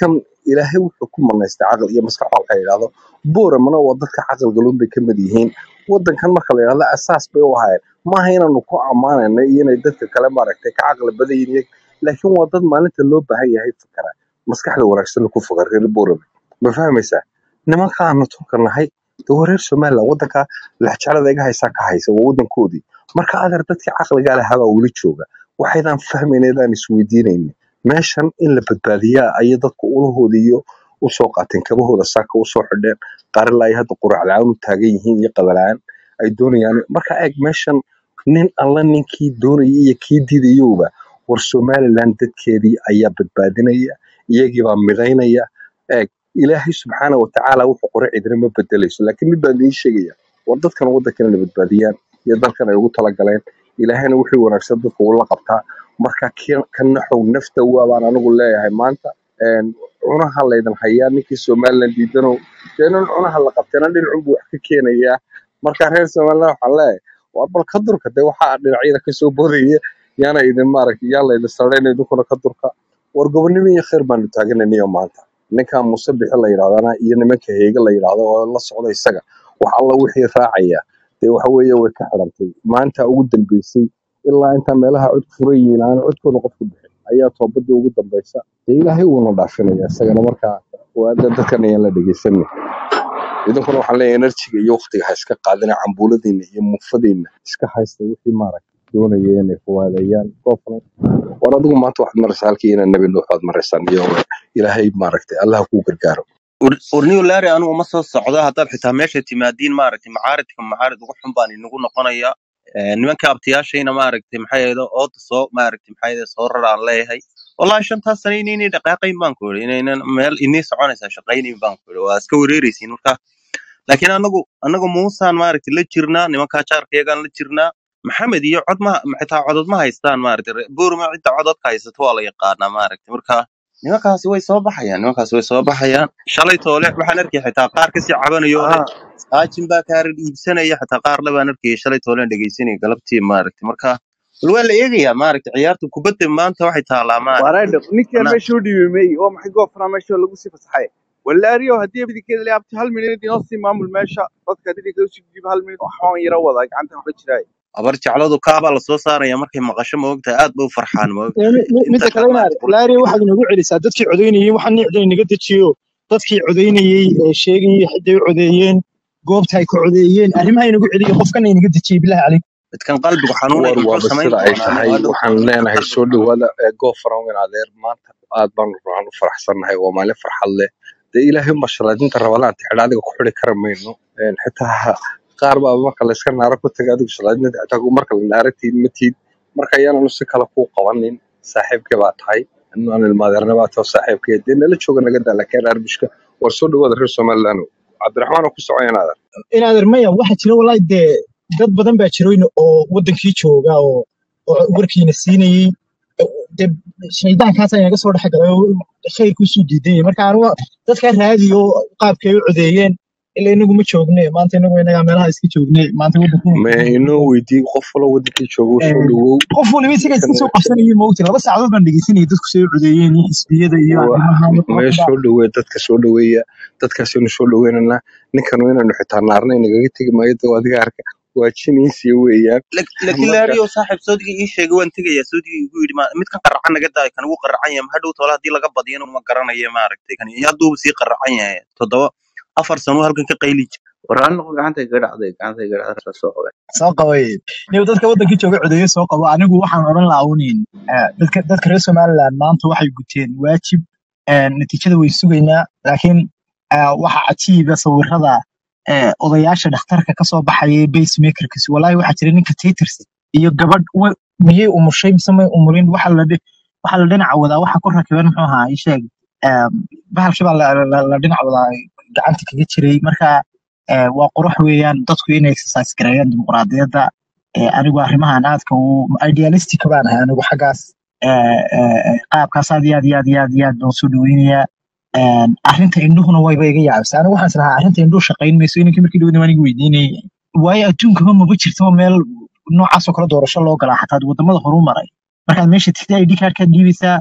ilaahay wuxuu ku manaystay caqli iyo maskax waxa la yidhahdo booramana waa dadka caqal galuun bay ka mid yihiin wadankan marka la yidhahdo asaas bay u ahaayeen maaha inaanu ku ammaanayna iyo inay dadka kale maaragtay ka caqli badan yihiin laakiin waa dad maalinta loo baahan yahay fikra maskaxda wanaagsan ku fikra reer boorame ma fahmaysaa nimanka aanu turka nahay de waa reer somaliland wadanka lexjeclada iga haysaa ka haysa waa wadankoodii marka adeer dadkii caqliga lahabaa weli jooga waxaydaan fahmayneedaan isweydiinayna meeshan in la badbaadiyaa ayay dadku ulahoodii iyo usoo qaateen kabahooda saaka usoo xidheen qaarila ay hadda qurac la-aan u taagan yihiin iyo qabalaan ay doonayaan marka eeg meeshan nin alla ninkii doonaya iyo kii diidayowba war somaliland dadkeedii ayaa badbaadinaya iyagiibaa midaynaya eeg ilaahay subxaana watacaala wuxuu qore cidina ma bedelayso laakiin mid baan idiin sheegaya war dadkan wadankan inay badbaadiyaan iyo dalkan ay ugu talagaleen ilaahayna wixii wanaagsan dadka ula qabtaa marka ki- ka naxow nafta waa baan anigu leeyahay maanta een, cunaha laydin hayaa ninkii somaliland diidanow dee nin cunaha la qabteena dhinacunbuu wax ka keenayaa marka reer somaliland waxaan leeyahay war bal ka durka dee waxaa dhinacyada kasoo boodaya yaana idin maaragtay yaa laydin sarayna idinkuna ka durka war gobonimo iyo khayr baanu taagananiyo maanta ninkan muuse bixi la yidhahdana iyo nimanka heege la yidhahdo oo la socda isaga wax alla wixii raacaya dee waxa weeye way ka xidhantay maanta ugu dambeysay ilaa intaa meelaha cod furan yihiin aan codkooda qofku bixin ayaa toobadii ugu dambeysa dee ilaahay uuna dhaafinaya isagana markaa waa dad- dadkan ayaan la dhegeysanin idinkuna waxaan leeyahay enerjiga iyo waqtiga ha iska qaadina cambuuladiina iyo muufadiina iska haysta wixii maaragta doonaya inay fuwaadeeyaan goobna war adigu maanta waxaad maraysaa halkii inaa nebi nuux baad maraysaan iyo ilaahay maaragtay allah kuu gargaaro warniyo laari anugu ma soo socdo haddaad xitaa meesha timaadiin maaragtay macaaridka macaarid ugu xun baan inagu noqonaya Eh, nimanka abtiyaashayna maaragtay maxay ahayd ooda soo maaragtay maxay ahayd soo raraan leeyahay wallahi shantaas sano inaynay dhaqaaqayn baan ku yidhi inaynan meel inii soconaysaa shaqaynayn baan ku yidhi waa iska wareeraysiin marka laakiin anagu anagu muusaan maaragtay la jirnaa nimankaa jaarkayagaan la jirnaa maxamed iyo cod ma xitaa codod ma haystaan maaragtay Re- buurma cidda cododka haysato waa la yaqaanaa maaragtay marka nimankaasi way soo baxayaan nimankaasi way soo baxayaan shalay toole waxaan arkay xitaa qaar kasii cabanayo oo leh ah saajin baa kaarar iibsanaya xitaa qaar le baan arkayay shalay toolen dhegeysanaya galabtii maaragtay marka bal waa la eegayaa maaragtay ciyaarta kubadda maanta waxay taalaa maaragtay wareedhe ninkan ana meesha u dhiibay meey oo maxay goofnaa meesha lagu sii fasaxay walaariyo haddii bidikeeda le abti hal minid inoo sii maamul meesha dadka dhidinka usii dhiib hal minid waxaan yara wadaa gacanta waxba jiraay abar jecladu kaabaa lasoo saaraya markay maqasho ma ogtahay aad ba u farxaan ma ogtahay Mi- mi- inta midda kale kale inaad maaragtay laari waxaad inagu celisaa dadkii codeynayey waxaan nicda inaga dejiyo dadkii codeynayey ee sheegayey xiday u codeeyeen goobta ay ka codeeyeen arrimaha inagu celiyo qofkana inaga dejiyey bilahi calayk midkan qalbigu xanuunaya war muxuu waaba samayn sida ay doonaa tahay waa dhow waxaan leenahay soo dhawaada ee goofaran weyn adeer maanta aad baan ruuxan u faraxsannahay waa maalin farxad leh dee ilaahay ma shalaadinta rabadaanta xidha adiga ku xidhi kara mayno Een, xitaa qaar baa marka layska naaro ku taga adigu shalaadinta xitaa ku- marka la naaratiid ma tiid marka ayaananu si kale kuu qabanin saaxiibkee baa tahay aan ilmaadeerna baa taho saaxiibkee dee nala jooga naga daa laakiin arbishka war soo dhawaada reer somaliland cabdiraxmaan oo ku socoyan adeer inaader maya waxaa jira wallahi dee dad badan baa jiroyn oo wadankii jooga oo oo warkiina siinayey dee shaydaankaas ayaa naga soo dhex galay oo khayrkiisuu diidan yahay marka anigu dadkaa raadiyo qaabkay u codeeyeen ila inagu ma joogne maanta inagu inagaa meelaha iska joogne maanta wadankeena ma inoo weydiin qof walo wadankii jooga u soo dhawow qof waliba isaga iska dadkan soo qabsanayay mawti laba saacadood baan dhegeysanayay dadku say u codeeyeen iyo xisbiyada iyo wa- arrimaha iyo mee kooxda soo dhaweeya dadka soo dhaweeya dadkaasaynu soo dhaweynanaa ninkan inaynu xitaa naarna inagaga tegi maayo dee adiga arka waa jiniisiya weeyaan Lak- laakiin marka laariyo saaxiib soodigii ii sheegay waan tegayaa soodigii igu yidhi ma- midkan qaracan naga daay kan ugu qaracan yahay hadhow toole haddii laga badiyana ma garanayo maaragtay kan iyo hadduu sii qaracan yahay toddoba afar sano halkan ka qayli jira war hal noqo gacanta iga dhacday gacanta iga dhacday soo qabay soo qabay niyo dadka wadankii jooga codeeye soo qabo anigu waxaan odhan lahaa unin dadka dadka reer somaliland maanta waxay guteen waajib eh, natiijada way sugaynaa laakiin eh, waxa cajiiba sawirada eh, odayaasha dhakhtarka kasoo baxaya basemakerkis walaahi waxaa jira ninka taters iyo gabadh wa- miyay umushay mise may umurin waxa la dhi- waxa la dhinaca wadaa waxa ku rakiban muxuu ahaa ii sheeg em, bahalkii baa la la- la dhinac wadaa gacanta kaga jiray marka eh, waa qurux weeyaan dadku inay exercise gareeyaan dimuqraadiyadda eh, anigu arrimahan aadka u idealistic baan ahay anigu xaggaas eh, eh, eh, qaabkaas aad iyo aad iyo aad iyo aad iyo aad baan soo dhaweynayaa Een, arrinta indhuhuna wayba iga yaabisay anigu waxaan islahaa arrinta indhuhu shaqayn mayso inankii markii dhawada waan iga weydiinayay waayo adduunkaba maba jirtaba meel noocaasoo kale doorasho loo galaa xataa wadamada horu maray markaad meesha tigta id kaarkaad dhiibaysaa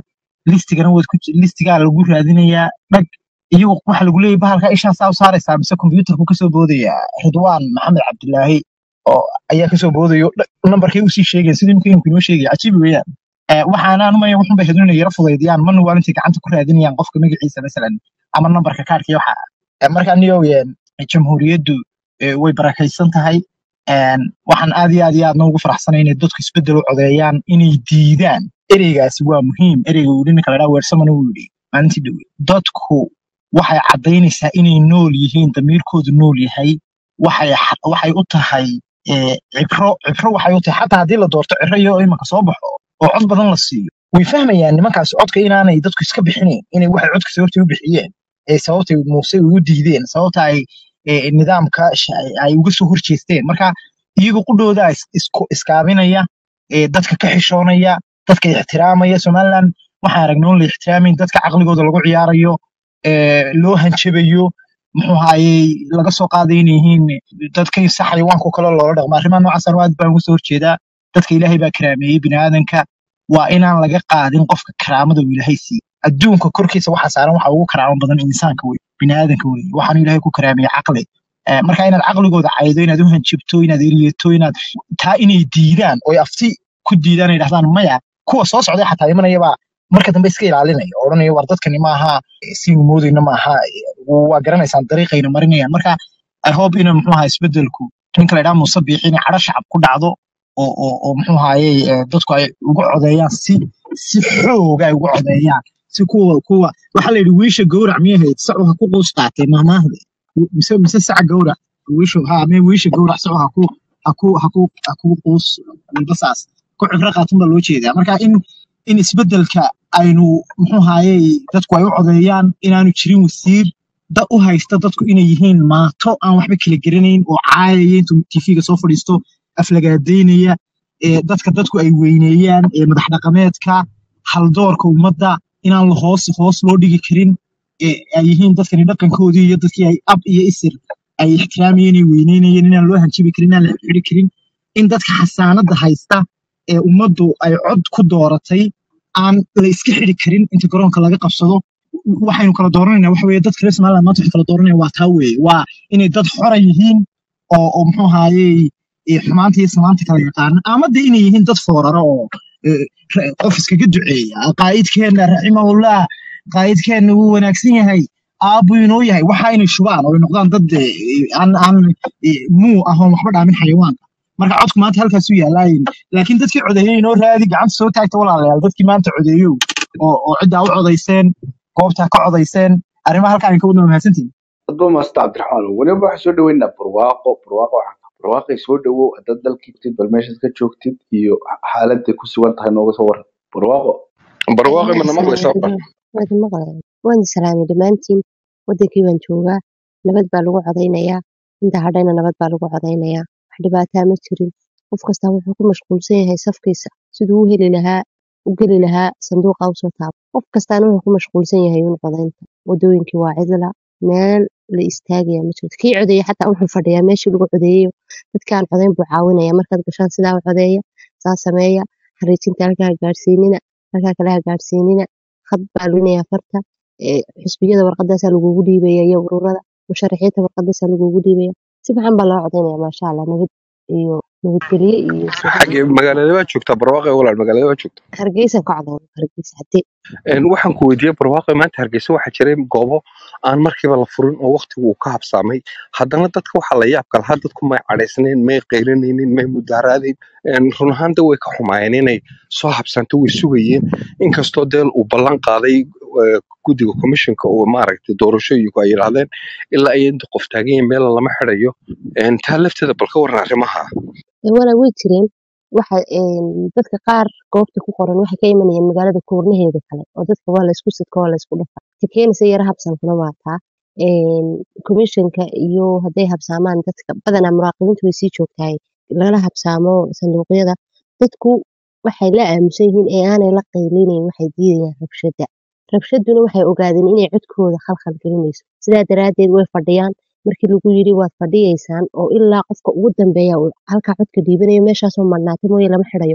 listigana waad ku listigaa lagu raadinayaa dhag iyagu waxa lagu leeyahay bahalka ishaa saa u saaraysaa mise kombiyuutarku kasoo boodaya ridwaan maxamed cabdilaahi oo ayaa kasoo boodayo nambarkay usii sheegaya sidii imika imika inoo sheegaya cajiib weeyaan Eh, waxaana anumaya wuxun bay hadin inay yara fudaydiyaan mana waa intay gacanta ku raadinayaan qofka magaciisa masalan ama nambarka kaarka iyo waxa Eh, marka anigo jamhuuriyaddu eh, way barakaysan tahay Een, waxaan aad iyo aad iyo aadna ugu faraxsanay inay dadku isbedel u codeeyaan inay diidaan ereygaasi waa muhiim ereyga uu ninka la dhaa weersamana uu yidhi maalintii dhowe dadku waxay caddaynaysaa inay nool yihiin damiirkoodu nool yahay waxay xa- waxay u tahay eh, cibro cibro waxay u tahay xataa haddii la doorto ciro iyo imanka soo baxo oo cod badan la siiyo way fahmayaan nimankaasi codka inaanay dadku iska bixinayn inay waxay codka sababtay u bixiyeen ee sababtay muuse ugu diideen sababta ay eh, nidaamka sha- ay uga soo horjeesteen marka iyagu qudhooda is- isku iskaabinaya eh, dadka ka xishoonaya dadka ixtiraamaya somaliland waxaan aragnay oon la ixtiraamayn dadka caqligooda lagu ciyaarayo eh, loo hanjabayo muxuu ahaayey laga soo qaaday inay yihiin dadka sax xayawaanka kale loola dhaqmo arrimaha noocaas anu aad baan uga soo horjeedaa dadka ilaahay baa karaameeyey biniaadanka waa inaan laga qaadin qofka karaamada uu ilaahay siiye adduunka korkiisa waxa saaran waxa ugu karaamo badan insaanka wey biniaadanka wey waxaanu ilaahay ku karaameeyey caqli Eh, marka inaad caqligooda caydo inaad u hanjabto inaad eriyeto inaad taa inay diidaan oy afti ku diidaan ay dhahdaan maya kuwa soo socday xataa imanayabaa marka dambe iska ilaalinaya oo odhanaya war dadkani maaha siinu moodayna maaha waa garanaysaan dariiqayna marinayaan marka i hope ina muxuu ahaa isbedelku ninka la idhaha muuse biixi inay cadho shacab ku dhacdo oo oo oo muxuu ahaayey eh, dadku ay uga codeeyaan si si xooga ay uga codeeyaan si kuwa kuwa waxaa la yidhi wiisha gowrac miyay ahayd sacu ha ku quus qaatay maahmaahda mise mise saca gowrac wiishu ha me wiisha gowrac sacu ha ku ha ku ha ku ha ku quus walbasaas ku cibro qaatun baa loo jeedaa marka in in isbedelka aynu muxuu ahaayey dadku ay u codeeyaan inaanu jirin wasiir da u haysta dadku inay yihiin maato aan waxba kala garanayn oo caayaya intuu tv-ga soo fadhiisto aflagaadeynaya ee dadka dadku ay weyneeyaan ee madax dhaqameedka haldoorka ummadda inaan la hoos hoos loo dhigi karin ee ay yihiin dadkani dhaqankoodii iyo dadkii ay ab iyo isir ay ixtiraamayeen ay weyneynayeen inaan loo hanjabi karin inaan la xiri karin in dadka xasaanada haysta ee ummaddu ay cod ku dooratay aan la iska xiri karin inta garoonka laga qabsado waxaynu kala dooranayna waxa weeye dadka reer somaliland maanta waxay kala dooranayaan waa taa weeye waa inay dad xora yihiin oo oo muxuu ahaayey eh, xumaanta iyo samaanta kala yaqaana ama de inay yihiin dad fooraro oo eh, ra- qof iskaga duceeya qaa'idkeenna raximahullah qaa'idkeenna wuu wanaagsan yahay aabbu inoo yahay waxa inay shubaan oo ay noqdaan dad eh, aan aan eh, muu ah oon waxba dhaamin xayawaanka marka codku maanta halkaas u yaalaayin laakiin dadkii codeeyey inoo raadi gacanta soo taagta walaalayaal dadkii maanta codeeyow oo oo ciddaa u codayseen goobtaa ka codayseen arrimaha halkaan ay ka wadnaa mahadsantihin adba maasta cabdiraxmaan weliba waxaan soo dhaweynaa barwaaqo barwaaqo waxaa barwaaqay soo dhawow haddaad dalkii joogtid bal meeshaad ka joogtid iyo xaaladday ku sugan tahay nooga soo waran barwaaqo barwaaqo mana maqlaysaa ba waad maqlayaa waan salaamay dhammaantiin wadankii baan joogaa nabad baa lagu codaynayaa inta hadhayna nabad baa lagu codaynayaa wax dhibaataa ma jirin qof kastaa wuxuu ku mashquulsan yahay safkiisa siduu u heli lahaa u geli lahaa sanduuqa usoo taabo qof kastaana wuxuu ku mashquulsan yahay un codaynta wadooyinkii waa cidla meel la istaagaya ma jirto kii codeeye xataa wuxuu fadhiyaa meeshii lagu codeeyo dadkaan codayn buu caawinaya markaad gashaan sidaa u codeeya saa sameeya xariijinta halkaa ha gaadhsiinina halkaa kale ha gaadhsiinina khad baa luminaya farta ee, xisbiyada warqadaasaa lagugu dhiibaya iyo ururada musharaxiinta warqadaasaa lagugu dhiibaya si fiican baa loo codaynaya maasha allah nabad iyo nabadgelyo iyo soo xagee magaalada waa joogtaa barwaaqo walaal magaalada waa joogtaa hargeysa ka codayn hargeysa hadee Een, waxaan ku weydiiyey barwaaqo maanta hargeysa waxaa jiray goobo aan markiiba la furin oo waqtigu uu ka habsaamay haddana dadka waxaa la yaabka lahaa dadku may cadhaysnayn may qaylinaynin may mudaaraadayn Een, run ahaanta way ka xumaayeen inay soo habsaanto way sugayeen inkastoo deel uu ballan qaaday eh, guddiga commissionka oo maaragtay doorashooyinku ay yidhaahdeen ilaa ay inta qof taagan yahin meel lama xirayo Een, taa lafteeda bal ka waran arrimaha Ee, walaa way jireen waxa een, dadka qaar goobta ku qoran waxay ka imanayeen magaalada koornaheeda kale oo dadka waa laysku sidka waa laysku dhafa ta keenaysa yara habsankuna waa taa Een, komishanka iyo hadday habsaamaan dadka badanaa muraaqibiintu way sii joogtahay lala habsaamo sanduuqyada dadku waxay la aamusan yihiin ee aanay la qaylinayn waxay diidayaan rabshada rabshaduna waxay ogaadeen inay codkooda khalkhal gelinayso sidaa daraaddeed way fadhiyaan markii lagu yidhi waad fadhiyaysaan oo ilaa qofka ugu dambeeya uu halkaa codka dhiibanayo meeshaasoo madhnaatay mooye lama xirayo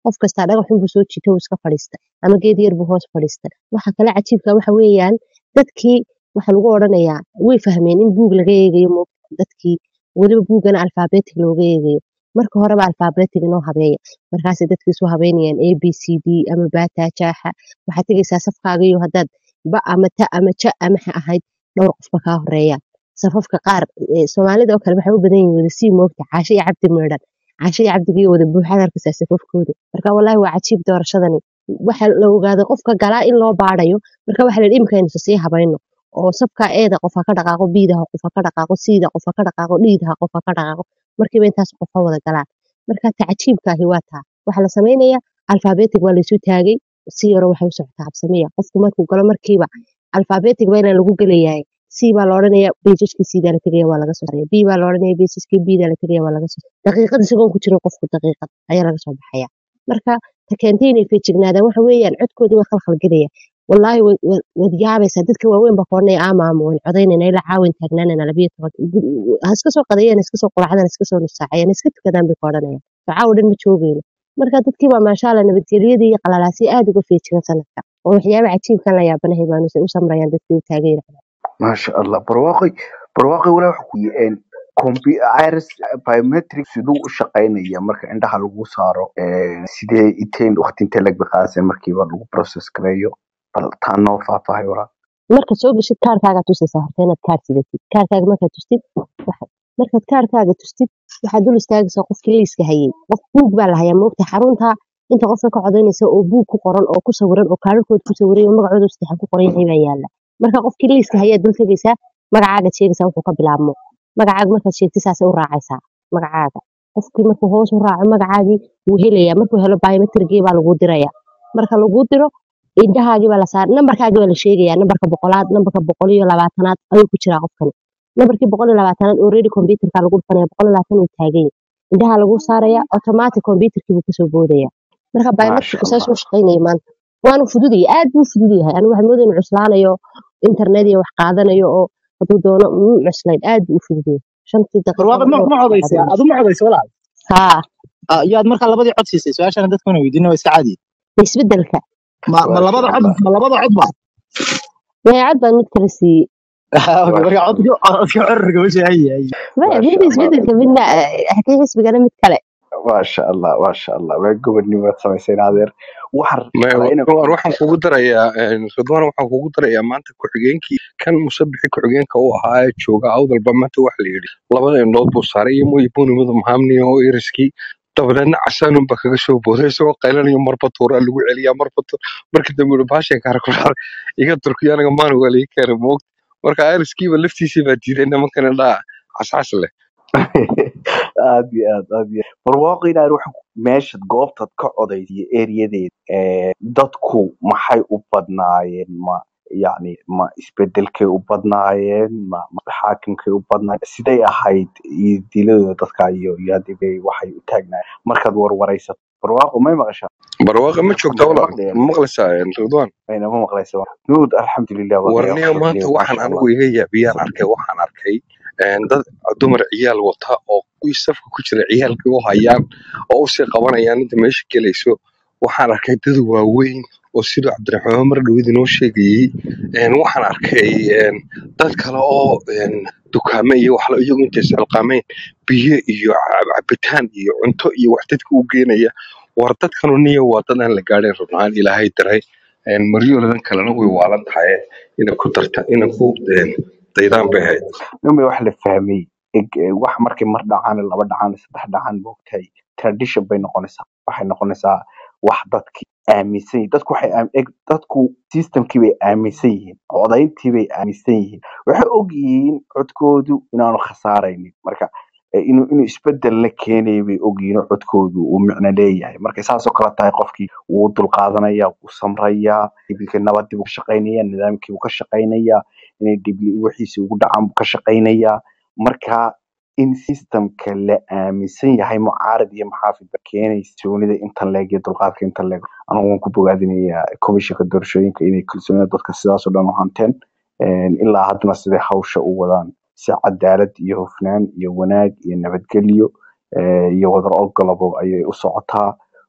qof kastaa dhagax xun buu soo jiita wuu iska fadhiista ama geed yar buu hoos fadhiista waxa kale cajiibka waxa weeyaan dadkii waxa lagu odhanayaa way fahmeen in buug laga eegayo mo- dadkii weliba buugana alfaabetig looga eegayo marka horeba alfaabetig inoo habeeya markaasay dadkii isu habeynayaan a b c d ama baataa jaaxa waxaad tegaysaa safkaaga iyo haddaad ba ama ta ama ja ama ha ahayd dhowr qofba kaa horeeya safafka qaar eh, soomaalida oo kale waxay u badan yihiin wada sii moogta caasho iyo cabdi meedhan caasho iyo cabdigiyo wada buuxaad arkaysaa safafkooda marka walaahi waa cajiib doorashadani waxa la ogaaday qofka galaa in loo baarayo marka waxa la yidhi imika aynu sii habayno oo sabka eeda qof ha ka dhaqaaqo biidaha qof ha ka dhaqaaqo siida qof ha ka dhaqaaqo dhiidaha qof ha ka dhaqaaqo markiiba intaas qof ha wada galaan marka tacajiibkaahi waa taa waxaa la samaynayaa alfaabetig waa laysu taagay si yaro waxay u socotaa habsamiya qofku markuu galo markiiba alfaabetig baa inaan lagu gelayahay c baa la odhanaya bejajkii cdaa la tegaya waa laga soo saaraya b baa la odhanaya bejajkii bda la tegaya waa laga soo daqiiqad isagoon ku jirin qofku daqiiqad ayaa laga soo baxaya marka ta keentay inay feejignaadaan waxa weeyaan codkoodii waa khalkhalgelaya wallaahi wa- wa- waad yaabaysaa dadka waaweyn baa koodhanaya ama ama waan codaynayna ilaa caawin taagnaanayna labiyo toban gu- ha iska soo qadayaan ha iska soo quracdaan ha iska soo nusaacayaan ha iska tukadaan bay koodhanayaan facaawo dhan ma joogayno marka dadkii baa maashaalla nabadgelyadii iyo qalalaasii aad uga feejigan sanadka oo waxyaaba cajiibkan la yaabanahay baanu u samrayaan dadkii u taagayna maasha allah barwaaqoy barwaaqoy walaa waxa ku yeen compu iris biometric siduu u shaqaynaya marka indhaha lagu saaro een, sidee iteen waqti intee lag biqaasay markiiba lagu process gareeyo bal taa noo faahfaahay walaa markaad soo geshid kaarkaaga tusaysaa horta inaad kaar sidatid kaarkaaga markaad tustid waxa- markaad kaarkaaga tustid waxaad dul istaagaysaa qofkii liiska hayay qof buug baa la hayaa moogta xarunta inta qofka ka codaynaysa oo buug ku qoran oo ku sawiran oo kaararkood ku sawiran oo magacooda saddexan ku qoran yahay baa yaala marka qofkii liiska hayaa dul tegaysaa magacaagaad sheegaysaa wuxuu ka bilaabmo magacaaga markaad sheegtid saasay u raacaysaa magacaaga qofkii markuu hoos u raaco magacaagii wuu helayaa markuu helo biometrigii baa lagu dirayaa marka lagu diro indhahaagii baa la saar nambarkaagii baa la sheegayaa nambarka boqolaad nambarka boqol iyo labaatanaad ayuu ku jiraa qofkani nambarkii boqol iyo labaatanaad already computerka lagu dhufanaya boqol iyo labaatan uu taagan yahay indhaha lagu saaraya automatic computerkii buu kasoo boodaya marka maasha biometric saas allah u shaqaynaya maanta waanu fududaya aad buu fudud yahay anigu waxaan moodaya inuu cuslaanayo internet iyo wax qaadanayo oo hadduu doono muu cuslayn aad buu u fudud yahay shantii barwaaqo daqiiqaba ma dhowr ma qof baa codaysa codaynaysa adu ma codaysa walaal haa Ah, iyo aad markaa labadii cod siisay su-aashana dadkuna weydiina waa iska caadi isbedelka ma ma maasha labada cod allah ma labada cod ba dabeecad baan mid kala siiyey Okay, marka maasha codka allah codka curriga ma shahayahay maya maasha midda allah isbedelka midna xatii xisbigana mid kale maasha allah maasha allah waa gobodnimaad samaysay adeer waxaan Ma- rabaa inaan war ku waxaan kugu darayaa een, ridwaan waxaan kugu darayaa maanta ku-xigeenkii kan musabixi ku-xigeenka u ahaa ee jooga awdalba maanta waxa la yidhi labada indhood buu saaray iyo mooyi bunimada mahamni oo iriskii dabadeedna casaanun baa kaga soo booday isagoo qaylanayo marba tuuraa lagu celiyaa marba tuur markii dambe uu baashay kaara ku dhacay iga turkiya anaga maan waa laga keenay moogta marka iriskiiba laftiisii baa diiday nimankan indhaha cascas leh aad iyo aad aad iyo aad barwaaqo inaad wax meeshad goobtaad ka codaysiyo eriyadeeda ee dadku maxay u badnaayeen ma yacni ma isbedelkay u badnaayeen ma ma xaakimkay u badnaayeen siday ahayd iyo diladooda dadka iyo iyo haddii waxay u taagnaayeen markaad warwaraysato barwaaqo may maqashaa barwaaqa ma joogta ma walaal maqlayaan ma maqlaysaa een, ridwaan ayna ma maqlaysa nuud alxamdulilah waa laga warniyo maanta fadhiyo waxaan maasha allah anigu iga yaabiyaan arkay waxaan arkay een, dad dumar ciyaal wata oo kuwii safka ku jira ciyaalkii u hayaan oo usii qabanayaan inta meesha gelayso waxaan arkay dad waaweyn oo siduu cabdiraxmaan mar dhawid inoo sheegayey een, waxaan arkay een, dad kale oo een, dukaame iyo waxla iyagu intay isxilqaameen biyo iyo ca- cabitaan iyo cunto iyo wax dadka u geenaya war dadkanu niyo waa dad aan la gaadhin rubnaan ilaahay diray een, maryooladan kalena way waalan tahay inay ku darta inay ku een, daydaan bay ahayd nima wax la fahmay eg- eh, wax markay mar dhacaan laba dhacaan saddex dhacaan moogtahay tradition bay noqonaysaa waxay noqonaysaa wax dadki aaminsan yihiin dadku waxay aam- eg- dadku systemkii bay aaminsan yihiin codayntii bay aaminsan yihiin waxay og yihiin codkoodu inaanu khasaaraynin marka eh, inuu inuu isbedel la keenayo bay og yihiin oo codkoodu uu micno leeyahay markay saasoo kale tahay qofkii wuu dulqaadanaya wuu samrayaa ibilka nabadii buu ka shaqaynaya nidaamkii buu ka shaqaynayaa inay dhibli wixiisi ugu dhacaan buu ka shaqaynayaa marka in systemka la aaminsan yahay mucaarad iyo maxaafid ba keenaysa kalsoonida intan leeg iyo dulqaadka intan leeg anigu waan ku bogaadinayaa komishinka doorashooyinka inay kalsoonida dadka sidaas oo dhan u hanteen Een, ilaa haddana siday hawsha u wadaan si cadaalad iyo hufnaan iyo wanaag iyo nabadgelyo eh, iyo wadar ogolabo ayay u socotaa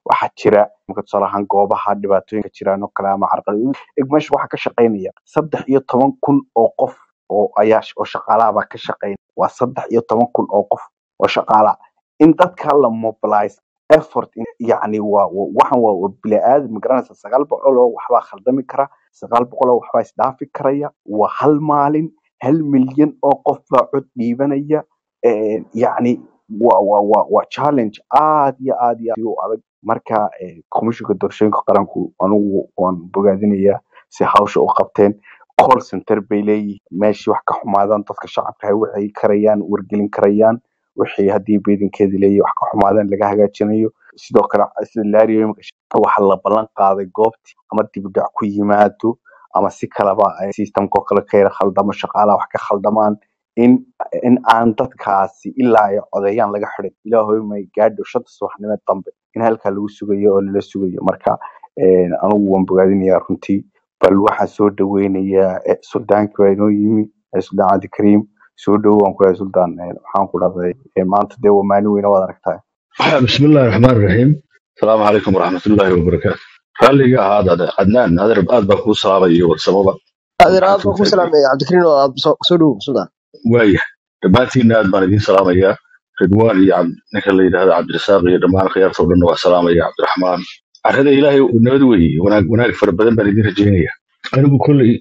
waxaa jira marka tusaale ahaan goobaha dhibaatooyinka jiraan oo kale ama carqalad eg meesha waxaa ka shaqaynaya saddex iyo toban kun oo qof oo ayaa sh- oo shaqaalaha baa ka shaqaynaya waa saddex iyo toban kun oo qof oo shaqaala in dadka la mobilize effort in- yacni waa waa- waxan waa waa bili-aadam magaranaysa sagaal boqol oo waxbaa khaldami kara sagaal boqol oo waxbaa isdhaafi karaya waa hal maalin hal milyan oo qof baa cod dhiibanaya Eh, yacni waa waa waa waa challenge aad iyo aad iyo aad u adag marka eh, komishinka doorashooyinka qaranku anugu waan bogaadinayaa si hawsha u qabteen call center bay leeyihiin meeshii wax ka xumaadaan dadka shacabka ay waxay karayaan wargelin karayaan wixii haddii beedinkeedi leeyahay wax ka xumaadaan laga hagaajinayo sidoo kale sida laariyo waxa la ballan qaaday goobtii ama dibdhac ku yimaado ama si kaleba ay systemka oo kale ka yara khaldamo shaqaalaha wax ka khaldamaan in in aan dadkaasi ilaa ay codeeyaan laga xirin ilaahoy may gaadho shanta subaxnimo dambe in halkaa lagu sugayo oo lala sugayo marka eh, anigu waan bogaadinayaa runtii bal waxaan soo dhaweynayaa eh, suldaanki baa inoo yimi eh, suldaan cabdikariim soo dhowo waan ku yahay suldaan eh, waxaan ku dhahday eh, maanta dee waa maalin weyne waad aragtaa بسم الله الرحمن الرحيم السلام عليكم ورحمة الله وبركاته رالي هذا عدنان هذا رباد بكو صلابة يور سببا adeer waxaan aad soo baan ku fahmay salaamaya cabdikariin oo aad soo soo dhowow sudan waaya dhammaantiinna aad baan idiin salaamayaa ridwaan iyo cabd- ninka la yidhaahdo cabdirasaaq iyo dhammaan khiyaarta oo dhan waa salaamaya cabdiraxmaan carrada ilaahay uu nabad weeye wanaag wanaag fara badan baan idiin rajaynaya anigu kolley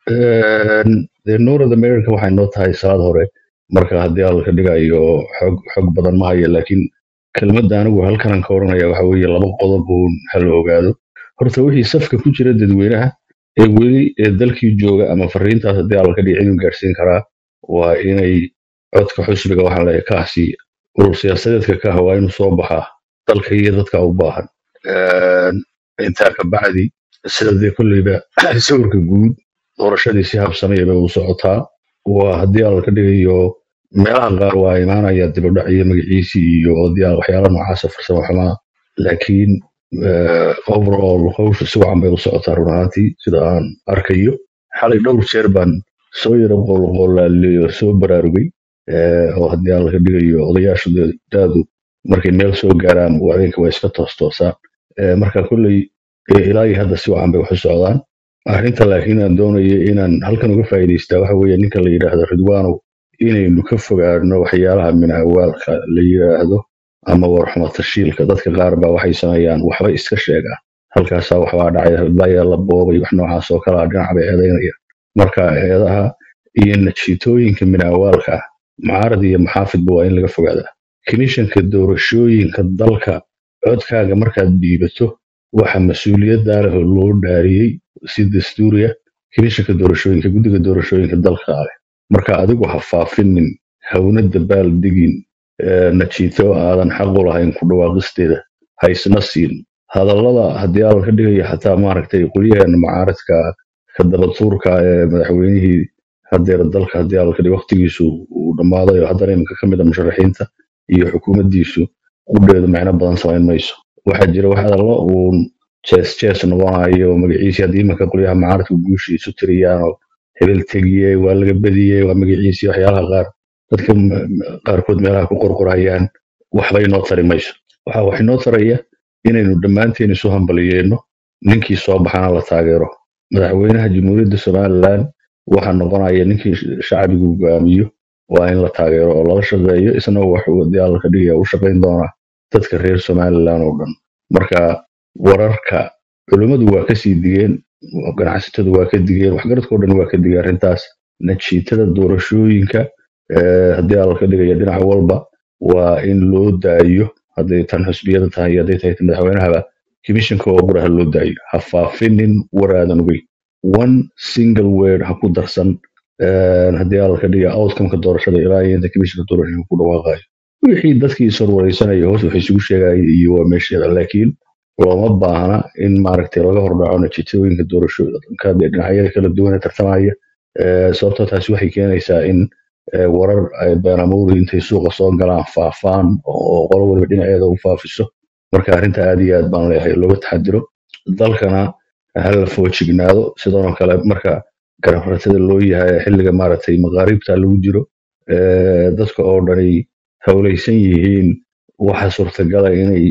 dee north america waxay noo tahay salaad hore marka haddii alla ka dhigayo xog xog badan ma hayo laakiin kelmadda anigu halkanan ka oranaya waxa weeye laba qodob uun hala ogaado horta wixii safka ku jira dadweynaha ee weli ee dalkii jooga ama fariintaas haddii alla ka dhiga ciduu gaarsiin karaa waa inay codka xusbiga waxaa la kaasi urur siyaasadeedka ka ah waa inuu soo baxaa dalka iyo dadka u baahan Een, intaa ka bacdi sida dee kolleyba sawirka guud doorashadii si habsamaya bay u socotaa waa haddii alla ka dhigayo meelaha qaar waa imaanaya dibadhac iyo magaciisii iyo odayaal waxyaala noocaasa farsamo xumaa laakiin eh, overall hawsha si wacan bay u socotaa run ahaantii sida aan arkayo xalay dhowr jeer baan soo yara qolqolaaliyo soo baraarugay eh, oo haddii alla ka dhigayo odayaashu dee daadu markay meel soo gaaraan habeenka waa iska toostoosaan Eh, marka kolley eh, ilaa iyo hadda si wacan bay wax u socdaan arrinta laakiin aan doonayo inaan halkan uga faa'iidaystaa waxa weeye ninka la yidhaahdo ridwaanow inaynu ka fogaano waxyaalaha minawaalka la yidhaahdo ama warxuma tashiilka dadka qaar baa waxay sameeyaan waxba iska sheegaan halkaasaa waxbaa dhacay hadlaayaa la boobay wax noocaas oo kalea dhinac bay eedaynayaan marka eedaha iyo najiitooyinka minawaalka ah mucaarad iyo maxaafidba waa in laga fogaadaa komishanka doorashooyinka dalka codkaaga markaad dhiibato waxa mas-uuliyaddaa leh oo loo dhaariyey si dastuuriya komishanka doorashooyinka guddiga doorashooyinka dalka leh marka adigu ha faafinin hawna dabaal digin eh, najiito aadan xaq u lahayn ku dhawaaqisteeda ha isna siin hadallada haddii alla ka dhigayo xataa maaragtay qolyaheena mucaaradka ka dabatuurka ee madaxweynihii hadeer dalka haddii alla ka dhigo waqtigiisu uu dhammaaday oo haddana iminka ka mid a musharaxiinta iyo xukuumaddiisu qudheedu micno badan samayn mayso waxaa jira wax hadallo uun jees jees noqonayo magaciisii haddii iminka qolyaha mucaaradka guusha isu tiriyaan oo hebel tegiyey waa laga bediyey waa magaciisii waxyaalaha qaar dadka m- m- qaarkood meelaha ku qorqorayaan waxba inoo tari mayso waxa wax inoo taraya inaynu dhammaanteen isu hambaliyeenno ninkii soo baxana la taageero madaxweynaha jamhuuriyadda somalilan waxaa noqonaya ninkii sh- shacbigu hogaamiyo waa in la taageero oo lala shaqeeyo isna waxuu haddii alla ka dhigaya u shaqayn doonaa dadka reer somalilan oo dhan marka wararka culimmadu waa kasii digeen ganacsatadu waa ka digeen waxgaradkao dhan waa ka digeen arrintaas najiitada doorashooyinka eh, haddii alla ka dhigaya dhinac walba waa in loo daayo hadday tan xusbiyada tahay iyo hadday tahay tan madaxweynahaba komishanka oo qura ha loo daayo ha faafinin waraadan weyn one single word ha ku darsan eh, haddii alla ka dhiga outcomeka doorashada ilaa iyo inta komishanka doorashada ku dhawaaqayo wixii dadkii sorwareysanaya hoos waxay isugu sheegayeen iyo waa meesheeda laakiin looma baahna in maaragtay laga hordhaco natiijooyinka doorashooyinka dee dhinacyada kala duwan ee tartamaya Eh, sababtoo taasi waxay keenaysaa in eh, warar ay beenamuuri intay suuqa soo galaan faafaan oo qolo waliba dhinaceeda u faafiso marka arrinta aad iyo aad baan leeyahay looga taxadiro dalkana ha la foojignaado sidoo kale marka garafratada loo yahay xilliga maaragtay maqaaribta lagu jiro eh, dadka oo dhani hawlaysan yihiin waxa suurtagala inay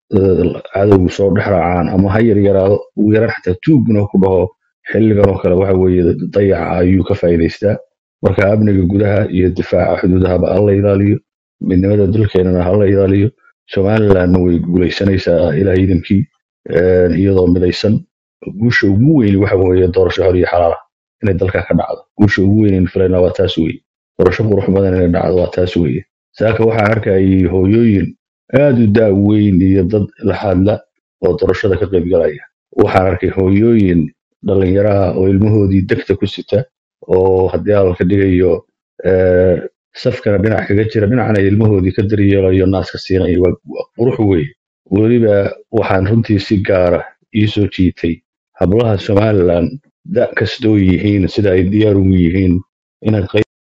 eh, cadowgu soo dhex raacaan ama ha yar yaraado ugu yaraan xataa tuugna ku dhaho xilligan oo kale waxa weeye dayaca ayuu ka faa'iidaystaa marka amniga gudaha iyo difaaca xuduudahaba ha la ilaaliyo midnimada dalkeenana ha la ilaaliyo somalilandna way guuleysanaysaa ilaa ciidankii eh, iyadoo midaysan guusha ugu weyn waxa weeye doorasho xor iyo xalaal ah inay dalka ka dhacdo guusha ugu weyn filayna waa taas weye doorasho qurux badan inay dhacdo waa taas weye saaka waxaan arkayay hooyooyin aad u daa weyn iyo dad la hadla oo doorashada ka qaybgalaya waxaan arkay hooyooyin dhalinyaraha oo ilmahoodii degta ku sita oo haddii hadalka dhigayo eh, safkana dhinac kaga jira dhinacna ilmahoodii ka daryeelayo naaska siinaya waa waa qurux weye weliba waxaan runtii si gaara ii soo jiitay hablaha somaliland da kastoo yihiin sida ay diyaar ugu yihiin inay qayb